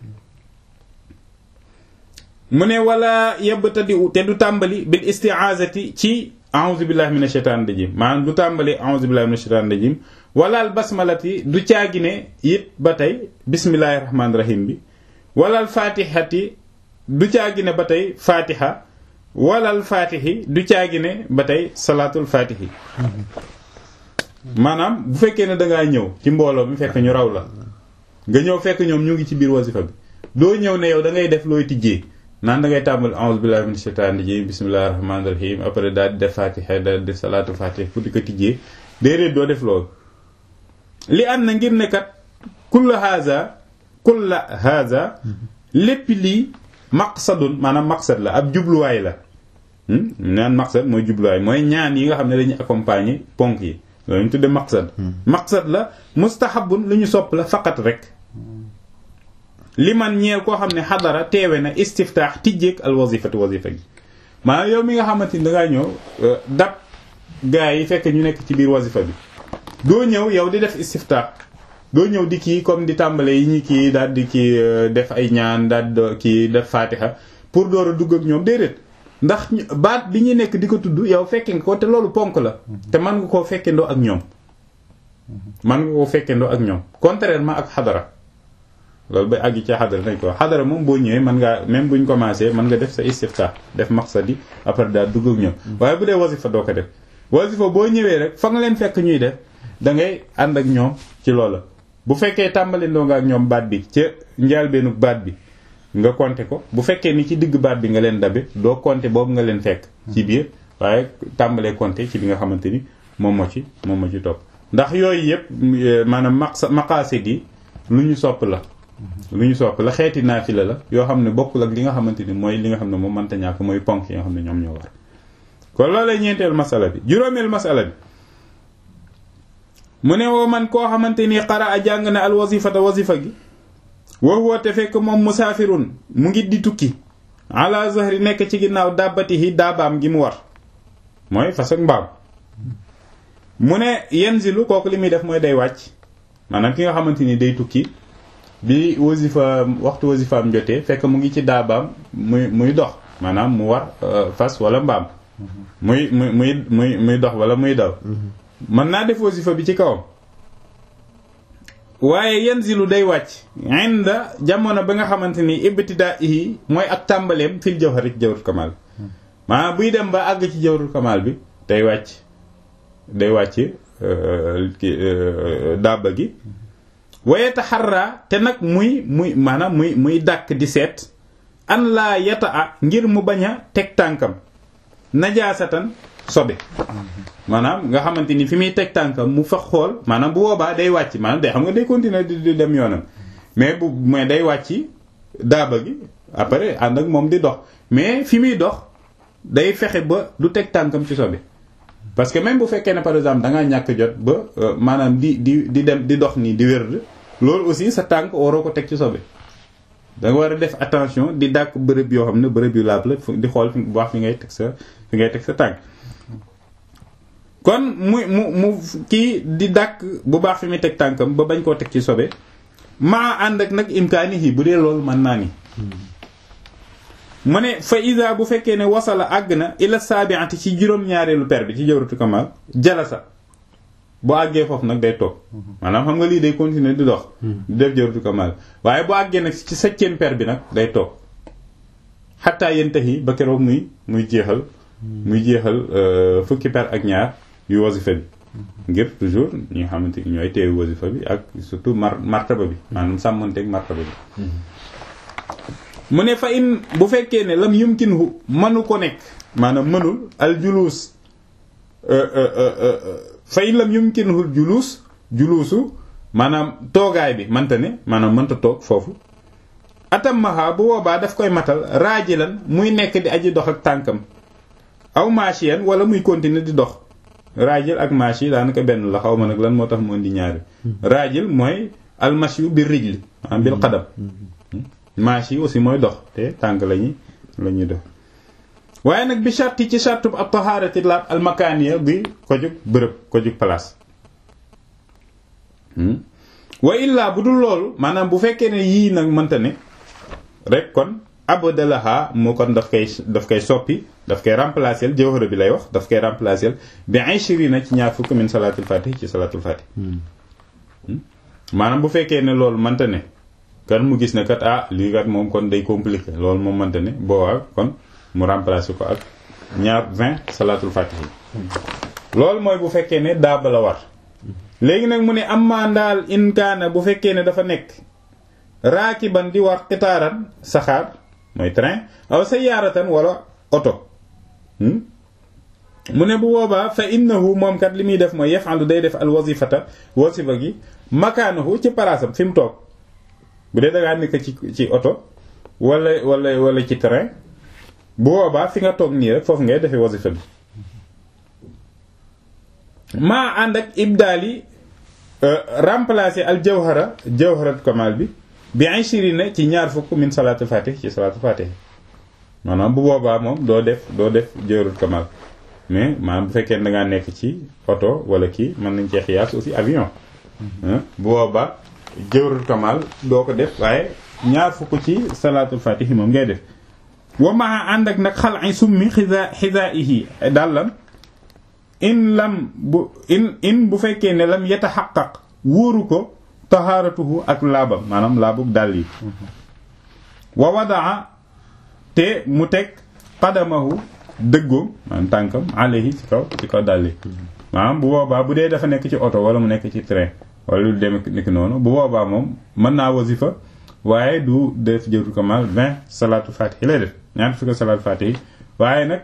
mu ne wala yebtadi te du tàmbali bil isti'azati ci a'udhu billahi minash shaitanir rajim maanaam du tàmbali a'udhu billahi minash shaitanir rajim wala al basmalati du caagine it ba tey bismillahir rahmanir rahim bi wala al fatihati du caagine ba tey fatiha wala al fatihi du caagine ba tey salatul fatihi maanaam bu fekkee ne dangaa ñëw ci mbooloo mi fekk ñu raw la nga ñëw fekk ñoom ñu ngi ci biir wasifa bi doo ñëw ne yow da ngay def looy tijjee naan da ngay tàmbali a'udhu billahi minash shaitanir rajim bismillahir rahmanir rahim après daal di def fatiha daal di def salatu fatiha pour di ko tijjee déedéet doo def loolu li am na ngir ne kat kulla haza kulla haza lépp lii maqsadun maanaam maqsad la ab jubluwaay la naan maqsad mooy jubluwaay mooy ñaan yi nga xam ne dañuy accompagner ponk yi loolu ñu tudde maqsad maqsad la mustahabun lu ñu sopp la faqat rek li man ñeel koo xam ne xadara teewe na istiftaax tijjeeg al wazifati wazifa gi maanaam yow mi nga xamante ni dangaa ñëw dab gaa yi fekk ñu nekk ci biir wazifa bi doo ñëw yow di def istiftaax doo ñëw di kii comme di tàmbale yi ñi kii daal di kii def ay ñaan daal di kii def fatiha pour door a dugg ak ñoom déedéet ndax baat bi ñu nekk di ko tudd yow fekke nga ko te loolu ponk la te mën nga koo fekkendoo ak ñoom mën nga koo fekkendoo ak ñoom contrairement ak xadara loolu ba àgg ci xadara nañ ko xadara moom boo ñëwee mën ngaa même buñ commencé mën nga def sa istiftah def maqsadi après daal dugg ak ñoom waaye bu dee wasifa doo ko def wasifa boo ñëwee rek fa nga leen fekk ñuy def da ngay ànd ak ñoom ci loola bu fekkee tàmbali ndoo nga ak ñoom baat bi ca njaalbeenu baat bi nga compter ko bu fekkee ni ci digg baat bi nga leen dabe doo compter boobu nga leen fekk ci biir waaye tàmbalee compter ci bi nga xamante ni moom moo ci moom moo ci topp ndax yooyu yëpp maanaam maqsa maqaasid yi lu ñu sopp la lu ñu sopp la xeeti naafila la yoo xam ne bokkul ak li nga xamante ni mooy li nga xam ne moom mënta ñàkk mooy ponk yi nga xam ne ñoom ñoo war kon loolay ñeenteel masala bi juróomeel masala bi mu ne woo man koo xamante ni xara a jàng na al wasifata wasifa gi woo woote fekk moom musaafirun mu ngi di tukki ala zahri nekk ci ginnaaw dàbbatihi daabaam gi mu war mooy fas ak mbaam mu ne yenzilu kooku li muy def mooy day wàcc maanaam ki nga xamante ni day tukki bi wasifa waxtu wasifaam jotee fekk mu ngi ci daabaam muy muy dox maanaam mu war fas wala mbaam muy muy muy muy muy dox wala muy daw mën naa def wasifa bi ci kawam waaye yanzilu day wàcc inda jamono ba nga xamante ni ibtidaihi mooy ak tàmbaleem fil jawhari ci jawharatul kamal maanaam buy dem ba àgg ci jawharatul kamal bi day wàcc day wàcc dabba gi waye taxarra te nag muy muy maanaam muy muy dàkk di seet an laa yata a ngir mu bañ a teg tànkam najaasatan sobe maanaam nga xamante ni fi muy teg tànkam mu fa xool maanaam bu boobaa day wàcc maanaam day xam nga day continuer di dem yoonam mais bu mais day wàcc daaba gi après ànd ak moom di dox mais fi muy dox day fexe ba du teg tànkam ci sobe parce que même bu fekkee ne par exemple da ngaa ñàkk jot ba maanaam di di di dem di dox nii di wérd loolu aussi sa tànk waroo ko teg ci sobe da nga war a def attention di dàkk bërëb yoo xam ne bërëb yu laab la di xool fi bu baax fi ngay teg sa fi ngay teg sa tànk kon mu mu mu kii di dàkk bu baax fi muy teg tànkam ba bañ koo teg ci sobe maa ànd ak nag imkaani yi bu dee loolu mën naa ni mu ne fa isa bu fekkee ne wasala àgg na ila saabiati ci juróom-ñaareelu per bi ci jawratu kamal jalasa bu àggee foofu nag day toog maanaam xam nga lii day continuer di dox di def jawratu kamal waaye bu àggee nag ci septième per bi nag day toog xattaa yentahi ba keroog muy muy jeexal muy jeexal fukki per ak ñaar yu wasifa bi ngir toujours ñi nga xamante ni ñooy teewu wasifa bi ak surtout mar martaba bi maanaam sàmmanteeg martaba bi mu ne fa in bu fekkee ne lam yumkinhu mënu ko nekk maanaam mënul al julus fa in lam yumkinhu al julus julusu maanaam toogaay bi manta ne maanaam mënta toog foofu atammaha bu boobaa daf koy matal raajilan muy nekk di aji dox ak tànkam aw machiyan wala muy continuer di dox raajil ak machi daanaka benn la xaw ma nag lan moo tax mu indi ñaari raajil mooy almashu bir rijli maanaam bil qadam machi aussi mooy dox te tànk lañuy la ñuy dox waaye nag bi sharti ci shartub ab taharati laab almakaniya bi ko jug bërëb ko jug place wa illaa bu dul loolu maanaam bu fekkee ne yii nag mënta ne rek kon abdalaha moo kon daf koy daf koy soppi daf koy remplacer jawhara bi lay wax daf koy remplacer bi ishrina ci ñaar fukk min salaatul fatih ci salaatul fatih maanaam bu fekkee ne loolu mënta ne kan mu gis ne kat ah lii kat moom kon day compliqué loolu moom mënta ne boobaa kon mu remplacer ko ak ñaar vingt salaatul fatih loolu mooy bu fekkee ne daaba la war léegi nag mu ne am maa ndaal inkaana bu fekkee ne dafa nekk raakiban di war xitaaran saxaar mooy train aw sayaaratan wala oto mu ne bu boobaa fa innahu moom kat li muy def mooy yafalu day def al wazifata wasifa gi makaanahu ci palaasam fi mu toog bu dee dangaa nekk ci ci oto wala wala wala ci train bu boobaa fi nga toog nii rek foofu ngay defee wasifa bi maa ànd ak ibdaali remplacer al jawhara jawharat kamal bi bi ishirina ci ñaar fukk min salaatul fatih ci salaatul fatih maanaam bu boobaa moom doo def doo def jawharat kamal mais maanaam bu fekkee da ngaa nekk ci oto wala kii mën nañ cee xiyaas aussi avion bu boobaa jawharat kamal doo ko def waaye ñaar fukk ci salaatul fatih moom ngay def wa maa ànd ak nag xal ay summi xisa xisaihi dàllam in lam bu in in bu fekkee ne lam yataxaqaq wóoru ko tahaaratuhu ak laabam maanaam laabug dàll yi wa wadaa te mu teg qadamahu dëggoom maanaam tànkam alayhi ci kaw ci kaw dàll yi maanaam bu boobaa bu dee dafa nekk ci oto wala mu nekk ci train wala lu dem nekk noonu bu boobaa moom mën naa wasifa waaye du def jëru kamal vingt salaatu fatihi lay def ñaata fi ko salaatu fatihi waaye nag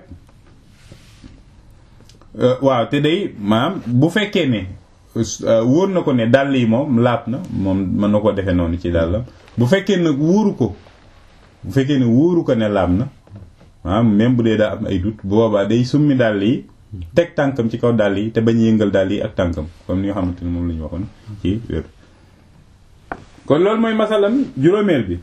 waaw te day maanaam bu fekkee ne wóor na ko ne dàll yi moom laab na moom mën na ko defee noonu ci dàllam bu fekkee nag wóoru ko bu fekkee ne wóoru ko ne laab na maanaam même bu dee daa am ay doute bu boobaa day summi dàll yi teg tànkam ci kaw dàll yi te bañ yëngal dàll yi ak tànkam comme ni nga xamante ne moom la ñu waxoon ci wér kon loolu mooy masalam juróomeel bi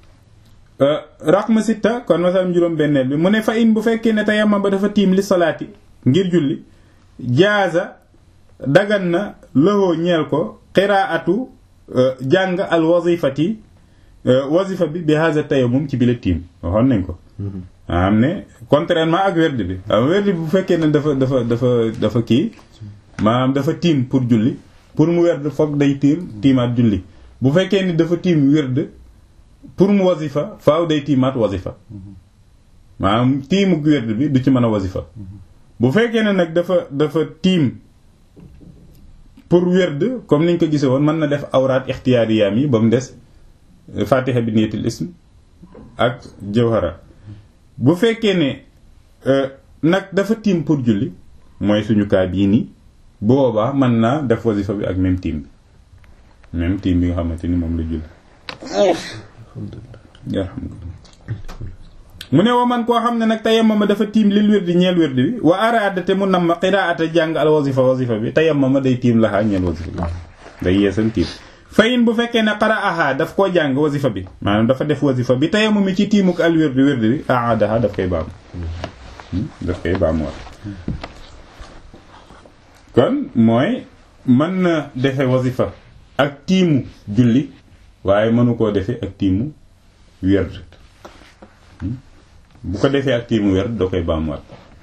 raqma sitta kon masalam juróom benneel bi mu ne fa in bu fekkee ne tayamma ba dafa tiim li salaati ngir julli jaaza dagan na lëhoo ñeel ko qiraatu jàng al wazifati wazifa bi bi haza tayammum ci bile tiim waxoon nañ ko am ne contrairement ak werd bi am werd bi bu fekkee ne dafa dafa dafa dafa kii maanaam dafa tiim pour julli pour mu werd foog day tiim tiimaat julli bu fekkee ni dafa tiim werd pour mu wazifa faaw day tiimaat wazifa maanaam tiimu werd bi du ci mën a wazifa bu fekkee ne nag dafa dafa tiim pour werd comme niñ ko gisee woon mën na def awraat ixtiyaariyaam yi ba mu des fatiha bi niyatul ism ak jawhara bu fekkee ne nag dafa tiim pour julli mooy suñu kaa bii nii bu boobaa mën naa def wasifa bi ak même tiim bi même tiim bi nga xamante ni moom la julli alhamdulillah mu ne wa man koo xam ne nag tayammama dafa tiim lil wirdi ñeel wirdi bi wa araada te mu nam qiraata jàng al wazifa wazifa bi tayammama day tiim laxaa ñeel wazifa bi day yeesal tiim fayin bu fekkee ne qara'aha daf koo jàng wazifa bi maanaam dafa def wazifa bi tayammum mi ci tiimuk al wirdi wirdi bi aadaha daf koy baamu daf koy baamu war kon mooy mën na defe wazifa ak tiimu julli waaye mënu koo defe ak tiimu wird bu ko defee ak tiimu wird doo koy baamuwaat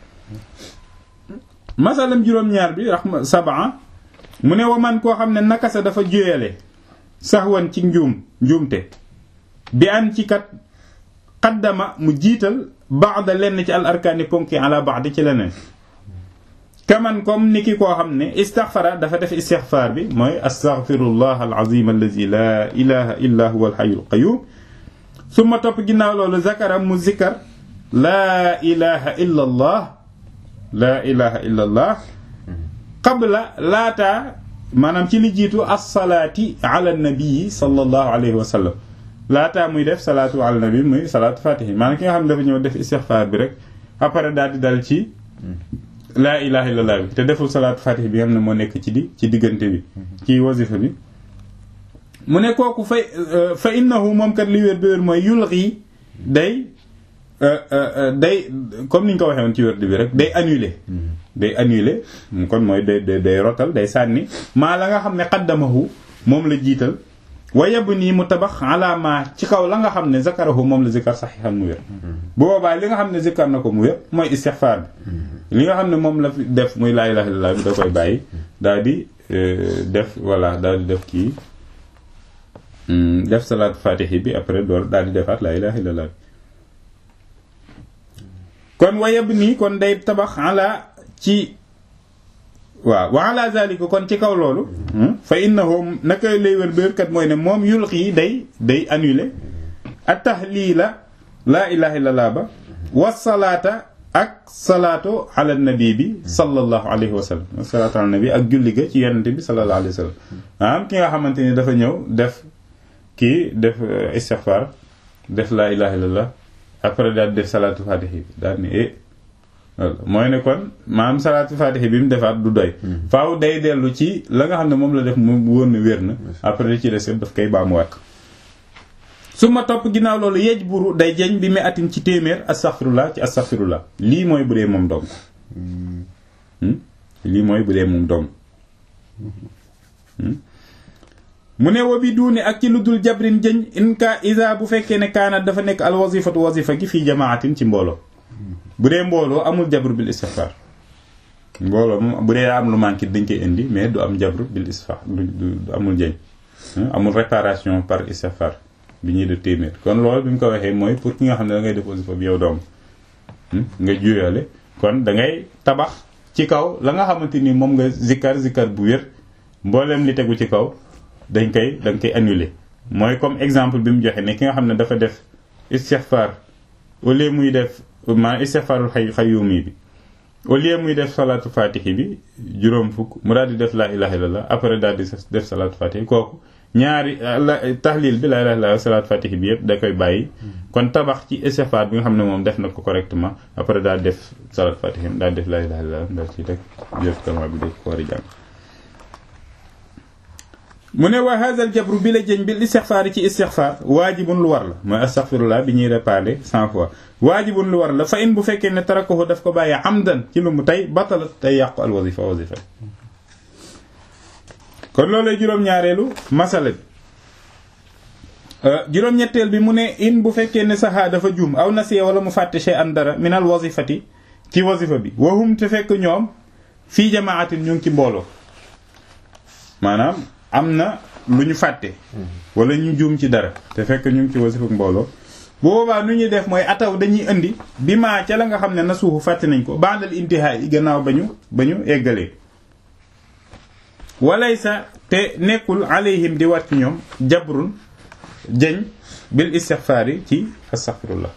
masalam juróom-ñaar bi raxma sabaa mu ne wa man koo xam ne nakasa dafa juyale saxwan ci njuum njuumte bi an ci kat xaddama mu jiital baada lenn ci al arkaani ponki ala baadi ci leneen kaman comme ni ki koo xam ne istaxfara dafa def istixfaar bi mooy astaxfirullah alazim allazi la ilaha illa huwa alxayu alqayum summa topp ginnaaw loolu zakara mu zikkar laa ilaha illa allah laa ilaha illa allah qabla laataa maanaam ci li jiitu assalaati ala nabii sallallahu alayhi wa sallam laataa muy def salaatu ala nabi muy salaatu fatihi maanaam ki nga xam ne dafa ñëw def istixfaar bi rek après daal di dal ci laa ilaha illallah bi te deful salaatu fatihi bi nga xam ne moo nekk ci di ci diggante bi ci wasifa bi mu ne kooku fa fa innahu moom kat li wér bi wér mooy yulxi day day comme ni ñu ko waxee woon ci wérd bi rek day annuler day annuler kon mooy day day rotal day sànni maa la nga xam ne xaddamahu moom la jiital wa yab nii mu tabax ala ma ci kaw la nga xam ne zakarahu moom la zikar saxiixan mu wér bu boobaa li nga xam ne zikar na ko mu wér mooy istixfaar bi li nga xam ne moom la fi def muy laa ilaaha illallaah bi da koy bàyyi daal di def voilà daal di def kii def salaatu faatihi bi après door daal di defaat laa ilaaha illallaah kon wayab nii kon day tabax ala ci waaw wa ala zalika kon ci kaw loolu fa innahu naka lay wér béerkat mooy ne moom yulqi day day annuler at tahlila laa ilaha illallah ba wasalaata ak salaatu ala nabi bi sallallahu alayhi wa sallam salaatu ala nabi ak julli ga ci yonente bi sallallahu alayhi wa sallam maanaam ki nga xamante ni dafa ñëw def kii def istighfar def laa ilaha illallah après daal def salaatu fatihi bi daal ni eh mooy ne kon maanaam salaatu fatihi bi mu defaat du doy faaw day dellu ci la nga xam ne moom la def mu wóor na wér na après li ci des yëpp daf koy baamuwaat su ma topp ginnaaw loolu yej buru day jeñ bi mu atin ci téeméer astaghfirullah ci astaghfirullah lii mooy bu dee moom dong lii mooy bu dee moom dong mu ne wa bi duuni ak ci lu dul jabrin jëñ in ka isa bu fekkee ne kaanat dafa nekk al wazifatu wazifa gi fii jamaatin ci mbooloo bu dee mbooloo amul jabru bil istighfar mbooloo moom bu dee am lu manqué dañ koy indi mais du am jabru bil istighfar du amul jëñ amul réparation par istighfar bi ñuy def téeméer kon loolu bi mu ko waxee mooy pour ki nga xam ne da ngay def wasifa bi yow doom nga juyale kon da ngay tabax ci kaw la nga xamante ni moom nga zikkar zikkar bu wér mbooleem li tegu ci kaw dañ koy dañ koy annuler mooy comme exemple bi mu joxe ne ki nga xam ne dafa def istighfar au lieu muy def maa istighfarul xay xayumi bi au lieu muy def salaatu fatihi bi juróom fukk mu daal di def laa ilaha illallah après daal di def salaatu fatihi kooku ñaari tahlil bi laa ilaha illallah salaatu fatihi bi yëpp da koy bàyyi kon tabax ci istighfar bi nga xam ne moom def na ko correctement après daal def salaatu fatihi daal def laa ilaha illallah daal ci rek jëf kama bi da ko war a jàng mu ne wa hadha al jabru bi la jëñ bil istixfaar ci istixfaar waajibun lu war la mooy astaghfirullah bi ñuy réparé cent fois waajibun lu war la fa in bu fekkee ne tarakahu daf ko bàyyi amdan ci lu mu tey batalat tey yàqu al wazifa wazifa kon loolay juróom-ñaareelu masala bi juróom-ñetteel bi mu ne in bu fekkee ne saxaa dafa juum aw nasiya wala mu fàtte shay an dara min al wazifati ci wazifa bi wahum te fekk ñoom fii jamaatin ñu ngi ci mbooloo maanaam am na lu ñu fàtte wala ñu juum ci dara te fekk ñu ngi ci wasifa mbooloo bu boobaa nu ñuy def mooy ataw dañuy indi bi maa ca la nga xam ne na suufu fàtte nañ ko bandal intihaa yi gannaaw ba ñu ba ñu eggalee walaysa te nekkul alayhim di war ci ñoom jabrun jëñ bil istixfaari ci astaxfirullah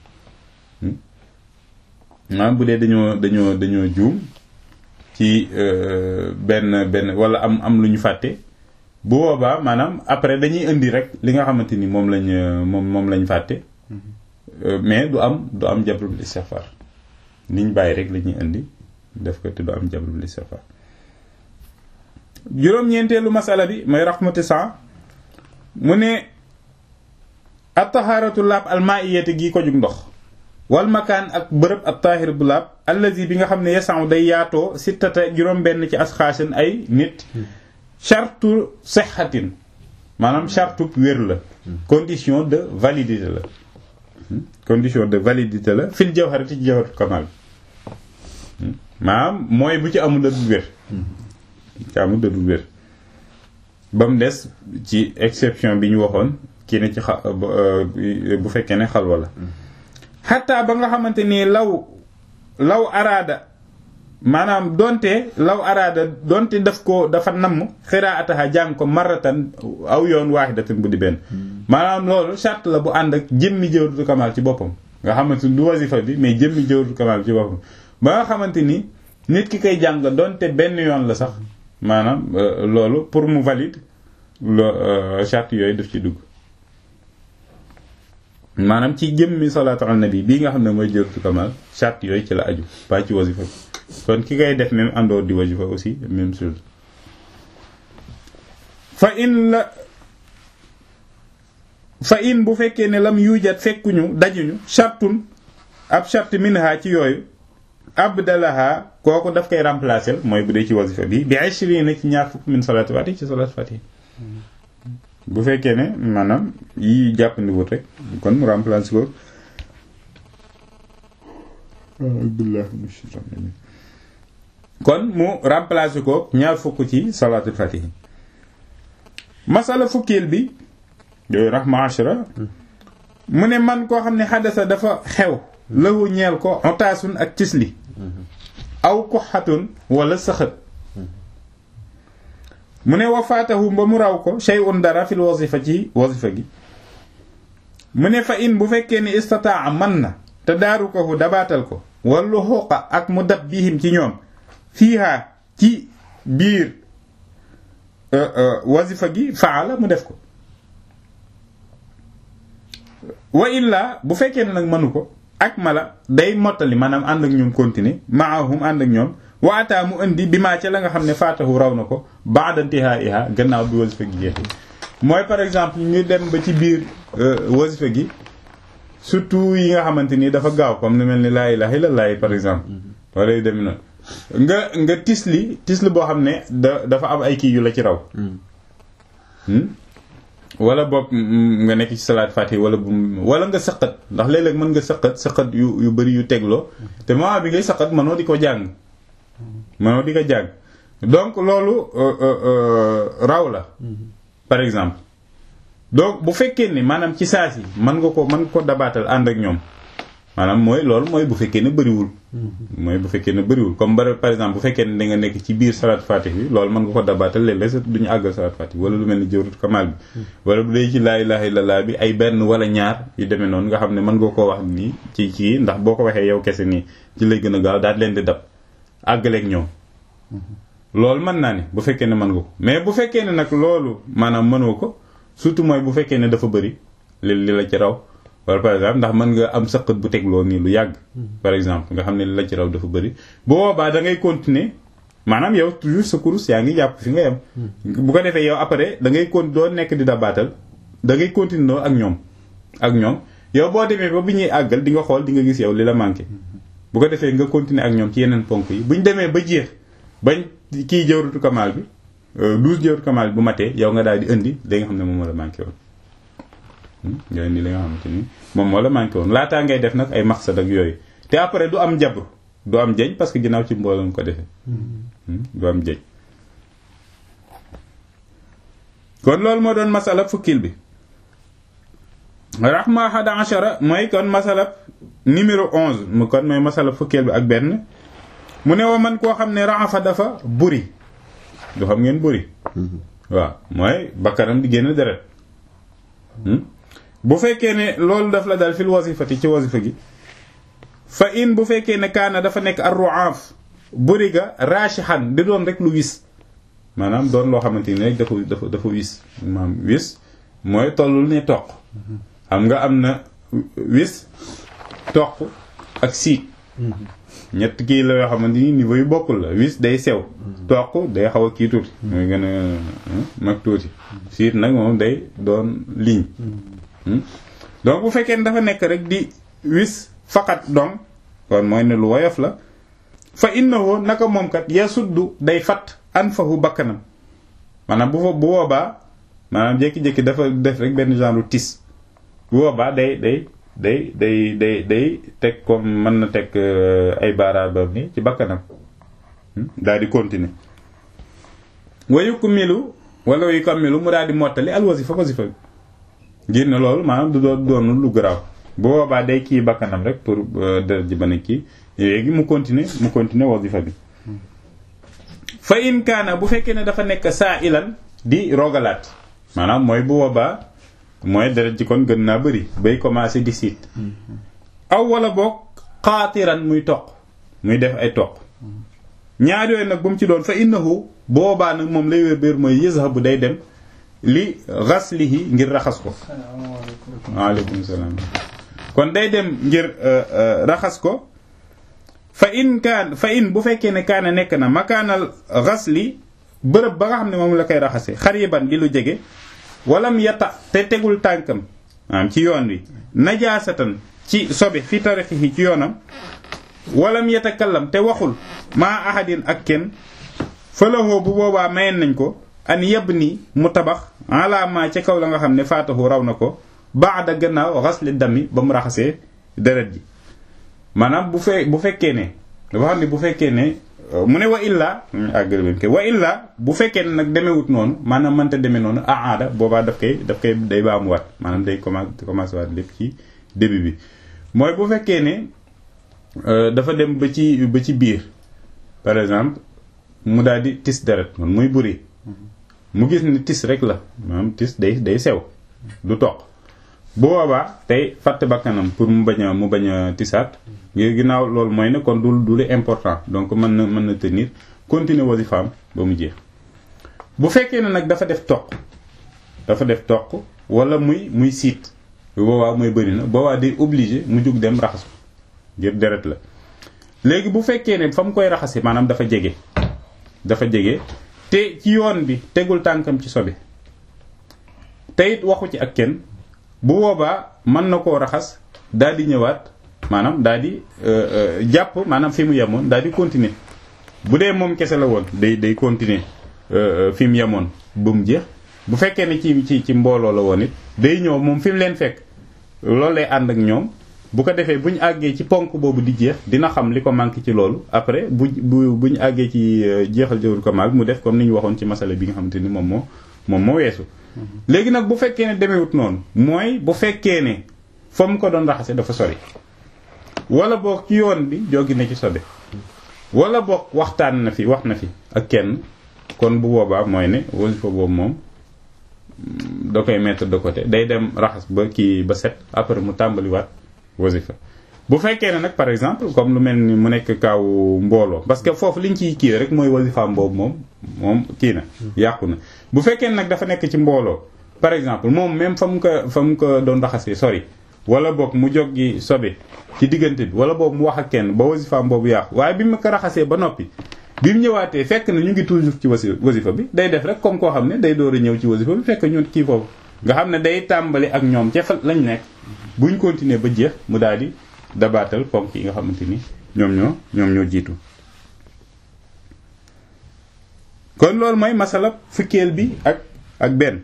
maanaam bu dee dañoo dañoo dañoo juum ci benn benn wala am am lu ñu fàtte bu boobaa maanaam après dañuy indi rek li nga xamante ni moom lañ moom moom lañ fàtte mais du am du am jabrul istighfar niñ bàyyi rek la ñuy indi def ko te du am jabrul istighfar juróom-ñeenteelu masala bi mooy raxmati sa mu ne at-taharatu laab al-ma'iyati gi ko jug ndox wal makaan ak bërëb at taahir bu laab allazi bi nga xam ne yasan day yaatoo sittata juróom benn ci asxaasin ay nit chartu sexatin maanaam chartu wér la condition de validité la condition de validité la fil jawharati ci jawharatu kamal maanaam mooy bu ci amul dëddu wér ci amul dëddu wér ba mu des ci exception bi ñu waxoon kii ne ci xa bu fekkee ne xalwa la xataa ba nga xamante ni law law araada maanaam donte law araada donte daf ko dafa namm xiraataha jàng ko maratan aw yoon waaxidatan bu di benn maanaam loolu charte la bu ànd ak jëmmi jawharatul kamal ci boppam nga xamante ni du wasifa bi mais jëmmi jawharatul kamal ci boppam ba nga xamante ni nit ki koy jàng donte benn yoon la sax maanaam loolu pour mu valide lo charte yooyu daf ci dugg maanaam ci jëmmi salaatu ala nabi bii nga xam ne mooy jawharatul kamal charte yooyu ci la aju pas ci wasifa bi kon ki koy def même àndoor di wasifa aussi même chose fa in la fa in bu fekkee ne lam yujat fekkuñu dajuñu chartun ab charte minha ci yooyu abdalaha kooku daf koy remplacer mooy bu dee ci wasifa bi bi ashrina ci ñaar fukk min salaatu fati ci salaatu fati bu fekkee ne maanaam yi jàppandiwut rek kon mu remplacer ko kon mu remplacer ko ñaar fukk ci salaatul fatihi masala fukkeel bi yooyu rahma ashra mu ne man koo xam ne xadasa dafa xew lahu ñeel ko otaasun ak cisli aw kuxatun wala sëxët mu ne wafaatahu ba mu raw ko shay'un dara fil wasifa ci wasifa gi mu ne fa in bu fekkee ni istataa man na te daaru ko fu dabaatal ko wallu xuqa ak mu dab bihim ci ñoom fiiha ci biir wasifa gi faala mu def ko wa illa bu fekkee ne nag mënu ko ak mala day mottali maanaam ànd ak ñoom continuer maahum ànd ak ñoom waataa mu indi bi maa ca la nga xam ne faatahu raw na ko ba'da intihaiha gannaaw bi wasifa gi jeexee mooy par exemple ñu dem ba ci biir wasifa gi surtout yi nga xamante ni dafa gaaw comme lu mel ni laa ilaha illallah par exemple wala yu demee noonu nga nga tisli tisli boo xam ne da dafa am ay kii yu la ci raw wala boog nga nekk ci salaat fatiha wala bu wala nga sëqat ndax léeg-léeg mën nga sëqat sëqat yu yu bëri yu tegloo te moment bi ngay sëqat mënoo di ko jàng mënoo di ko jàng donc loolu raw la par exemple donc bu fekkee ni maanaam ci saa si mën nga ko mën nga ko dabaatal ànd ak ñoom maanaam mooy loolu mooy bu fekkee ne bëriwul mooy bu fekkee ne bëriwul comme par exemple bu fekkee ne da nga nekk ci biir salaat fatih bi loolu mën nga ko dabaatal léeg-léeg sax duñu àggal salaat fatih wala lu mel ni jawratu kamal bi wala bu dee ci laa ilaha illallah bi ay benn wala ñaar yu demee noonu nga xam ne mën nga koo wax nii ci kii ndax boo ko waxee yow kese nii ci lay gën a gaaw daal leen di dab àggaleeg ñoom loolu mën naa ne bu fekkee ne mën nga ko mais bu fekkee ne nag loolu maanaam mënoo ko surtout mooy bu fekkee ne dafa bëri li li la ci raw wala par exemple ndax mën nga am sëqat bu tegloo nii lu yàgg par exemple nga xam ne li la ci raw dafa bëri bu boobaa da ngay continuer maanaam yow toujours sa kurus yaa ngi jàpp fi nga yem bu ko defee yow après da ngay con doo nekk di dabaatal da ngay continuer ak ñoom ak ñoom yow boo demee ba bi ñuy àggal di nga xool di nga gis yow li la manqué bu ko defee nga continuer ak ñoom ci yeneen ponk yi bu ñu demee ba jeex bañ kii jawratu kamal bi douze jawratu kamal bi bu matee yow nga daal di indi li nga xam ne moom moo la manqué woon nga indi li nga xamante ni moom moo la manqué woon laataa ngay def nag ay maqsad ak yooyu te après du am jabr du am jeñ parce que ginnaaw ci mbooloo nga ko defee du am jeñ kon loolu moo doon masala fukkil bi rahma hada ashara mooy kon masala numéro onze mu kon mooy masala fukkil bi ak benn mu ne wa man koo xam ne raxafa dafa buri du xam ngeen buri waaw mooy bakkanam di génn deret bu fekkee ne loolu daf la dal fil wasifati ci wasifa gi fa in bu fekkee ne kaana dafa nekk ar-ru'af buri ga raashihan di doon rek lu wis maanaam doon loo xamante ni rek dafa dafa dafa wis maanaam wis mooy tollul ne toq xam nga am na wis toq ak siit ñett kii la yoo xamante ni niveau yu bokkul la wis day sew toq day xaw a kii tuuti mooy gën a mag tuuti siit nag moom day doon ligne donc bu fekkee ne dafa nekk rek di wis faqat donc kon mooy ne lu woyof la fa innahu naka moom kat yasuddu day fat anfahu bakkanam maanaam bu fa bu boobaa maanaam jékki-jékki dafa def rek benn genre tis bu boobaa day day day day day day teg comme mën na teg ay baaraabam ni ci bakkanam daal di continuer wayu ku milu wala wayu ko milu mu daal di mottali al wasifa wasifa bi ngir ne loolu maanaam du doon doonul lu garaaw bu boobaa day kii bakkanam rek pour deret ji bana kii léegi mu continuer mu continuer wasifa bi fa in kaana bu fekkee ne dafa nekk saa ilan di rogalaat maanaam mooy bu boobaa mooy deret ji kon gën naa bëri bay commencé di siit aw wala boog xaatiran muy toq muy def ay toq ñaar yooyu nag bu mu ci doon fa innahu boobaa nag moom lay wér béer mooy yazhabu day dem li ghaslihi ngir raxas ko waaleykum salaam kon day dem ngir raxas ko fa in kaan fa in bu fekkee ne kaana nekk na makaanal ghasli bërëb ba nga xam ne moom la koy raxase xariban di lu jege walam yata te tegul tànkam maanaam ci yoon wi najaasatan ci sobe fi tarixihi ci yoonam walam yatakallam te waxul maa ahadin ak kenn fëlahoo bu boobaa mayen nañ ko an yeb ni mu tabax alaama ca kaw la nga xam ne faatahu raw na ko baada gannaaw xasli dami ba mu raxasee deret ji maanaam bu fe bu fekkee ne dafa xam ne bu fekkee ne mu ne wa illa àgg wa illa bu fekkee ne nag demewut noonu maanaam mënta demee noonu aada boobaa daf koy daf koy day baamuwaat maanaam day commencé commencé waat lépp ci début bi mooy bu fekkee ne dafa dem ba ci ba ci biir par exemple mu daal di tis deret man muy buri mu gis ni tis rek la maanaam tis day day sew du toq bu boobaa tey fàtte bakkanam pour mu bañ a mu bañ a tisaat ngir ginnaaw loolu mooy ne kon du du lu important donc mën na mën na tenir continuer wasifaam ba mu jeex bu fekkee ne nag dafa def toq dafa def toq wala muy muy siit bu boobaa mooy bëri na boobaa day obligé mu jug dem raxas ko ngir deret la léegi bu fekkee ne fa mu koy raxase maanaam dafa jege dafa jege te ci yoon bi tegul tànkam ci sobe te it waxu ci ak kenn bu boobaa mën na koo raxas daal di ñëwaat maanaam daal di jàpp maanaam fi mu yemoon daal di continuer bu dee moom kese la woon day day continuer fi mu yemoon ba mu jeex bu fekkee ne ci ci ci mbooloo la woon it day ñëw moom fi mu leen fekk loolu lay ànd ak ñoom bu ko defee bu ñu àggee ci ponk boobu di jeex dina xam li ko manqué ci loolu après bu bu bu ñu àggee ci jeexal jëwul ko maag mu def comme ni ñu waxoon ci masala bi nga xamante ni moom moo moom moo weesu. léegi nag bu fekkee ne demewut noonu mooy bu fekkee ne fa mu ko doon raxase dafa sori wala boog ci yoon bi jógi na ci sobe wala boog waxtaan na fi wax na fi ak kenn kon bu boobaa mooy ne wasifa boobu moom da koy mettre de côté day dem raxas ba kii ba set après mu tàmbaliwaat wasifa bu fekkee ne nag par exemple comme lu mel ni mu nekk kaaw mbooloo parce que foofu liñ ciy kii rek mooy wasifaam boobu moom moom kii na yàqu na bu fekkee ne nag dafa nekk ci mbooloo par exemple moom même fa mu ko fa mu ko doon raxasee sori wala boog mu jog gi sobe ci diggante bi wala boobu mu wax ak kenn ba wasifaam boobu yàqu waaye bi mu ko raxasee ba noppi bi mu ñëwaatee fekk na ñu ngi toujours ci wasi wasifa bi day def rek comme koo xam ne day door a ñëw ci wasifa bi fekk ñun kii foofu nga xam ne day tàmbali ak ñoom ca fa lañ nekk buñ continuer ba jeex mu daal di dabaatal ponk yi nga xamante ni ñoom ñoo ñoom ñoo jiitu kon loolu mooy masala fukkeel bi ak ak benn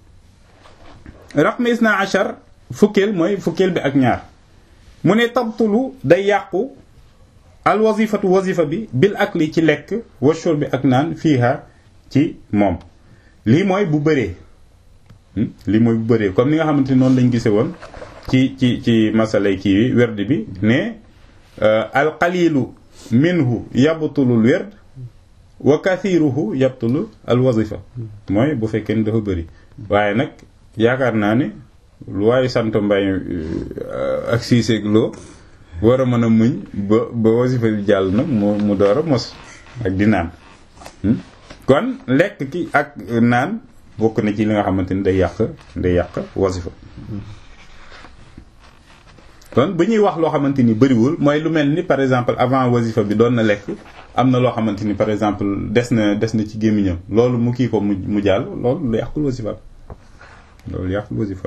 raqm isna achar fukkeel mooy fukkeel bi ak ñaar mu ne tabtulu day yàqu al wazifatu wazifa bi bil akli ci lekk wa shurbi ak naan fiiha ci moom lii mooy bu bëree lii mooy bu bëree comme ni nga xamante ni noonu lañ gise woon ci ci ci masalay kii wi werd bi ne al qalilu minhu yabtulul werd wa kathiruhu yabtulu al wazifa mooy bu fekkee ni dafa bëri waaye nag yaakaar naa ne lu waaye sant mbay ak siiseeg loo war a mën a muñ ba ba wasifa bi jàll nag mu mu door a mos ak di naan kon lekk ki ak naan bokk na ci li nga xamante ni day yàq day yàq wasifa kon bu ñuy wax loo xamante ni bëriwul mooy lu mel ni par exemple avant wasifa bi doon na lekk am na loo xamante ni par exemple des na des na ci gémmiñam loolu mu kii ko mu mu jàll loolu lu yàqul wasifa loolu yàqul wasifa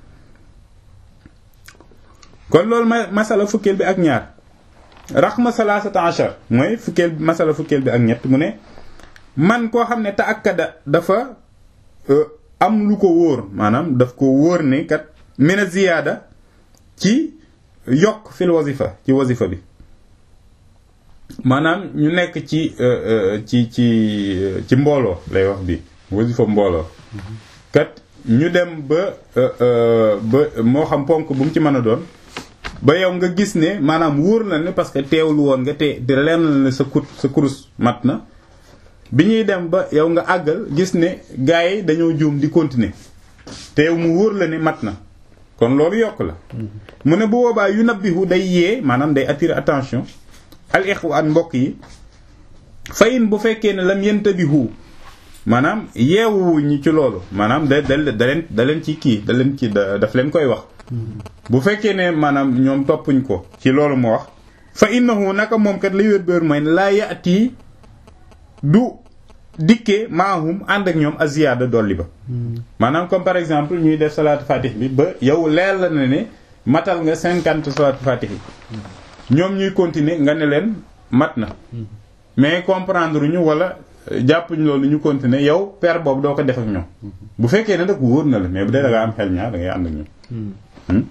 kon loolu ma masala fukkeel bi ak ñaar raxma salaasata achar mooy fukkeel bi masala fukkeel bi ak ñett mu ne man koo xam ne ta akkada dafa am lu ko wóor maanaam daf ko wóor ne kat mina ziyaada ci yokk fil wasifa ci wasifa bi maanaam ñu nekk ci ci ci ci mbooloo lay wax bi wasifa mbooloo kat ñu dem ba ba moo xam ponk bu mu ci mën a doon ba yow nga gis ne maanaam wóor na ne parce que teewlu woon nga te di leen ne sa kut sa kurus mat na bi ñuy dem ba yow nga àggal gis ne gars yi dañoo juum di continuer te yow mu wóor la ne mat na kon loolu yokk la mu ne bu boobaa yu nabbihu day yee maanaam day attirer attention al ixwaan mbokk yi fayin bu fekkee ne lam yantabihu maanaam yeewu ñi ci loolu maanaam da da da leen da leen ci kii da leen ci daf leen koy wax bu fekkee ne maanaam ñoom toppuñ ko ci loolu mu wax fa innahu naka moom kat li wér béer mooy laa yati du dikkee maahum ànd ak ñoom aziyaada dolli ba maanaam comme par exemple ñuy def salaatu fatih bi ba yow leer la na ne matal nga cinquante salaatu fatih yi ñoom ñuy continuer nga ne leen mat na mais comprendre ñu wala jàppuñ loolu ñu continuer yow paire boobu doo ko def ak ñoom bu fekkee ne nag wóor na la mais bu dee da nga am xel ñaar da ngay ànd ak ñoom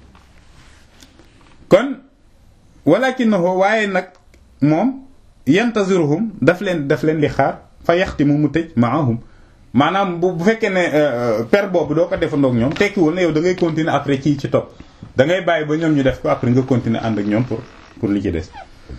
kon walakinahu waaye nag moom yantaziruhum daf leen daf leen di xaar fa yaxtimu mu tëj maahum maanaam bu bu fekkee ne per boobu doo ko defandoog ñoom tekkiwul ne yow da ngay continuer après ci ci topp da ngay bàyyi ba ñoom ñu def ko après nga continuer ànd ak ñoom pour pour li ci des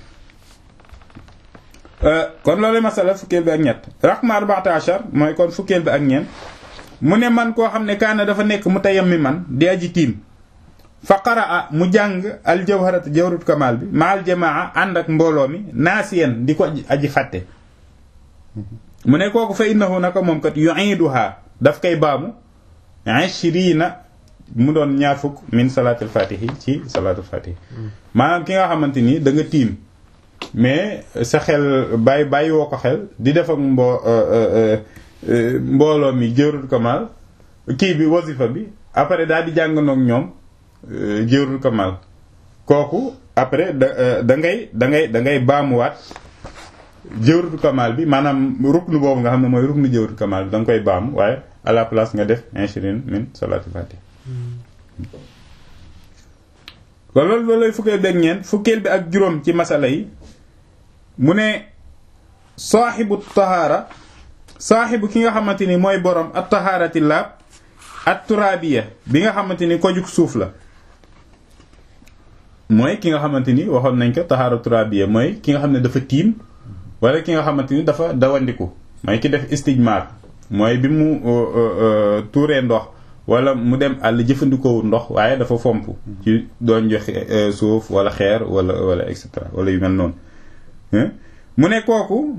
kon loolu masala fukkeel bi ak ñett raqma arba'ata ashar mooy kon fukkeel bi ak ñeent mu ne man koo xam ne kaana dafa nekk mu tayam mi man di aji tiim fa qaraa mu jàng al jawharat jawharatu kamal bi ma al jamaa ànd ak mbooloo mi naasiyan di ko aji fàtte mu ne kooku fa innahu naka moom kat yu'iduha daf koy baamu ishrina mu doon ñaar fukk min salaatul fatihi ci salaatul fatihi maanaam ki nga xamante ni da nga tiim mais sa xel bàyyi bàyyi woo ko xel di def ak mbo mbooloo mi jawharatu kamal kii bi wasifa bi après daal di jànganoog ñoom jawharatu kamal kooku après da da ngay da ngay da ngay baamuwaat jawharatu kamal bi maanaam ruknu boobu nga xam ne mooy ruknu jawharatu kamal bi da nga koy baamu waaye à la place nga def ishirin min salaatul fatih loolu loolu lay fukkeel bi ak ñeent fukkeel bi ak juróom ci masala yi mu ne saaxibu tahaara saaxibu ki nga xamante ni mooy borom at tahaarati laab at turaabiya bi nga xamante ni ko jug suuf la mooy ki nga xamante ni waxoon nañ ko tahaara turaabiya mooy ki nga xam ne dafa tiim wala ki nga xamante ni dafa dawandiku mooy ki def istijmaar mooy bi mu tuuree ndox wala mu dem àll jëfandikoo ndox waaye dafa fomp ci doon joxe suuf wala xeer wala wala et cetera wala yu mel noonu mu ne kooku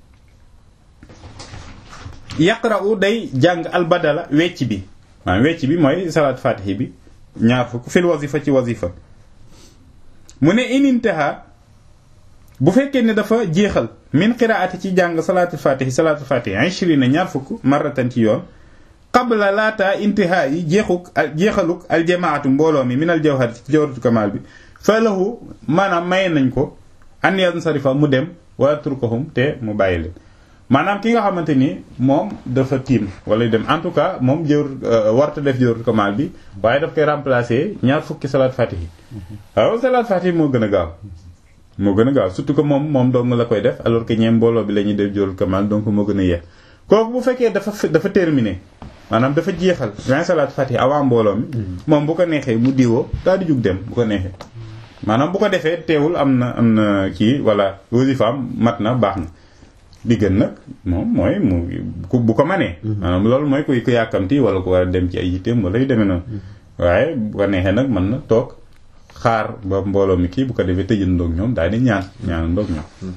yaqra'u day jàng albadala wecc bi maanaam wecc bi mooy salaat fatihi bi ñaar fukk fil wazifa ci wazifa mu ne inintaha bu fekkee ne dafa jeexal min qiraati ci jàng salaatul fatihi salaatul fatihi ishrina ñaar fukk marratan ci yoon qabla laata intihaa yi jeexuk jeexaluk aljamaatu mbooloo mi min al jawhar ci jawharatu kamal bi fa lahu maanaam maye nañ ko an yansarifa mu dem wala turkahum te mu bàyyi leen maanaam ki nga xamante ni moom dafa tiim wala dem en tout cas moom jëwr warta def jawharatu kamal bi waaye daf koy remplacer ñaar fukki salaat fatihi waaw salaat fatihi moo gën a gaaw moo gën a gaaw surtout que moom moom dong la koy def alors que ñeem mbooloo bi la ñuy def jawharatu kamal donc moo gën a yeex kooku bu fekkee dafa dafa terminé maanaam dafa jeexal vingt salaat fatiha avant mbooloo mi moom bu ko neexee mu diwoo daal di jug dem bu ko neexee maanaam bu ko defee teewul am na am na kii wala wasifaam mat na baax na li gën nag moom mooy mu bu ko manee maanaam loolu mooy kuy ku yàkkamti wala ku war a dem ci ay yitteem wala yu demee noonu waaye bu ko neexee nag mën na toog xaar ba mbooloo mi kii bu ko defee tëjandoog ñoom daal di ñaan ñaanandoog ñoom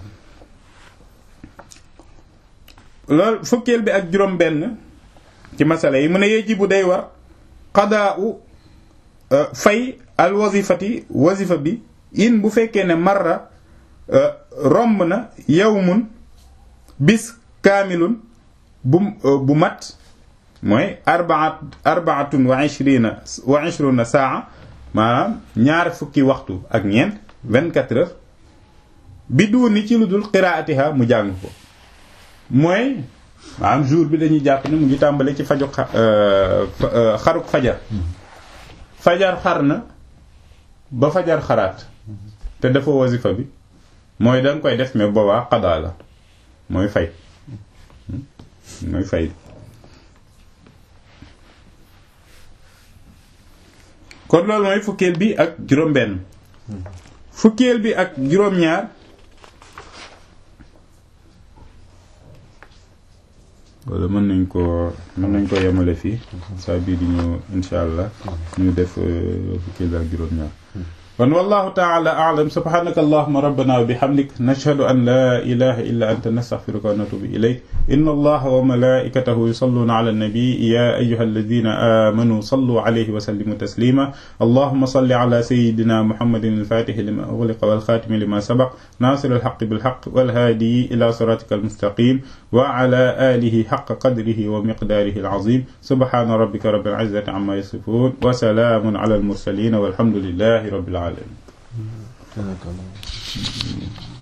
loolu fukkeel bi ak juróom benn ci masala yi mu ne yeji bu day war xadaa u fay al wazifati wazifa bi in bu fekkee ne marra romb na yawmun bis kaamilun bu bu mat mooy arbaat arbaatun wa ishrina wa ishruna saa maanaam ñaar fukki waxtu ak ñeent vingt-quatre heures bi duuni ci lu dul qiraatiha mu jàng ko mooy maanaam jour bi dañuy jàpp ne mu ngi tàmbale ci faju xaruk fajar fajar xar na ba fajar xaraat te dafa wasifa bi mooy danga koy def mais boobaa xadaa la mooy fay mooy fay kon loolu mooy fukkeel bi ak juróom benn fukkeel bi ak juróom ñaar wala mën nañ ko mën nañ ko yemale fii saa bii di ñëw insha allah ñu def fukkeel bi ak juróom ñaar kon wallahu taala a'lam subhanaka allahumma rabbana wa bihamdik nashhadu an la ilaha illa anta nastaghfiruka wa natubu ilayk inna allaha wa malaikatahu yusalluna ala an-nabi ya ayyuha alladhina amanu sallu alayhi wa sallimu taslima allahumma salli ala sayyidina muhammadin al-fatihi lima ughliqa wal khatimi lima sabaq nasir al-haqqi bil haqq wal hadi ila siratika al-mustaqim wa ala alihi haqqa qadrihi wa miqdarihi al-azim subhana rabbika rabbil izzati amma yasifun wa salamun ala al-mursalin walhamdulillahi rabbil alamin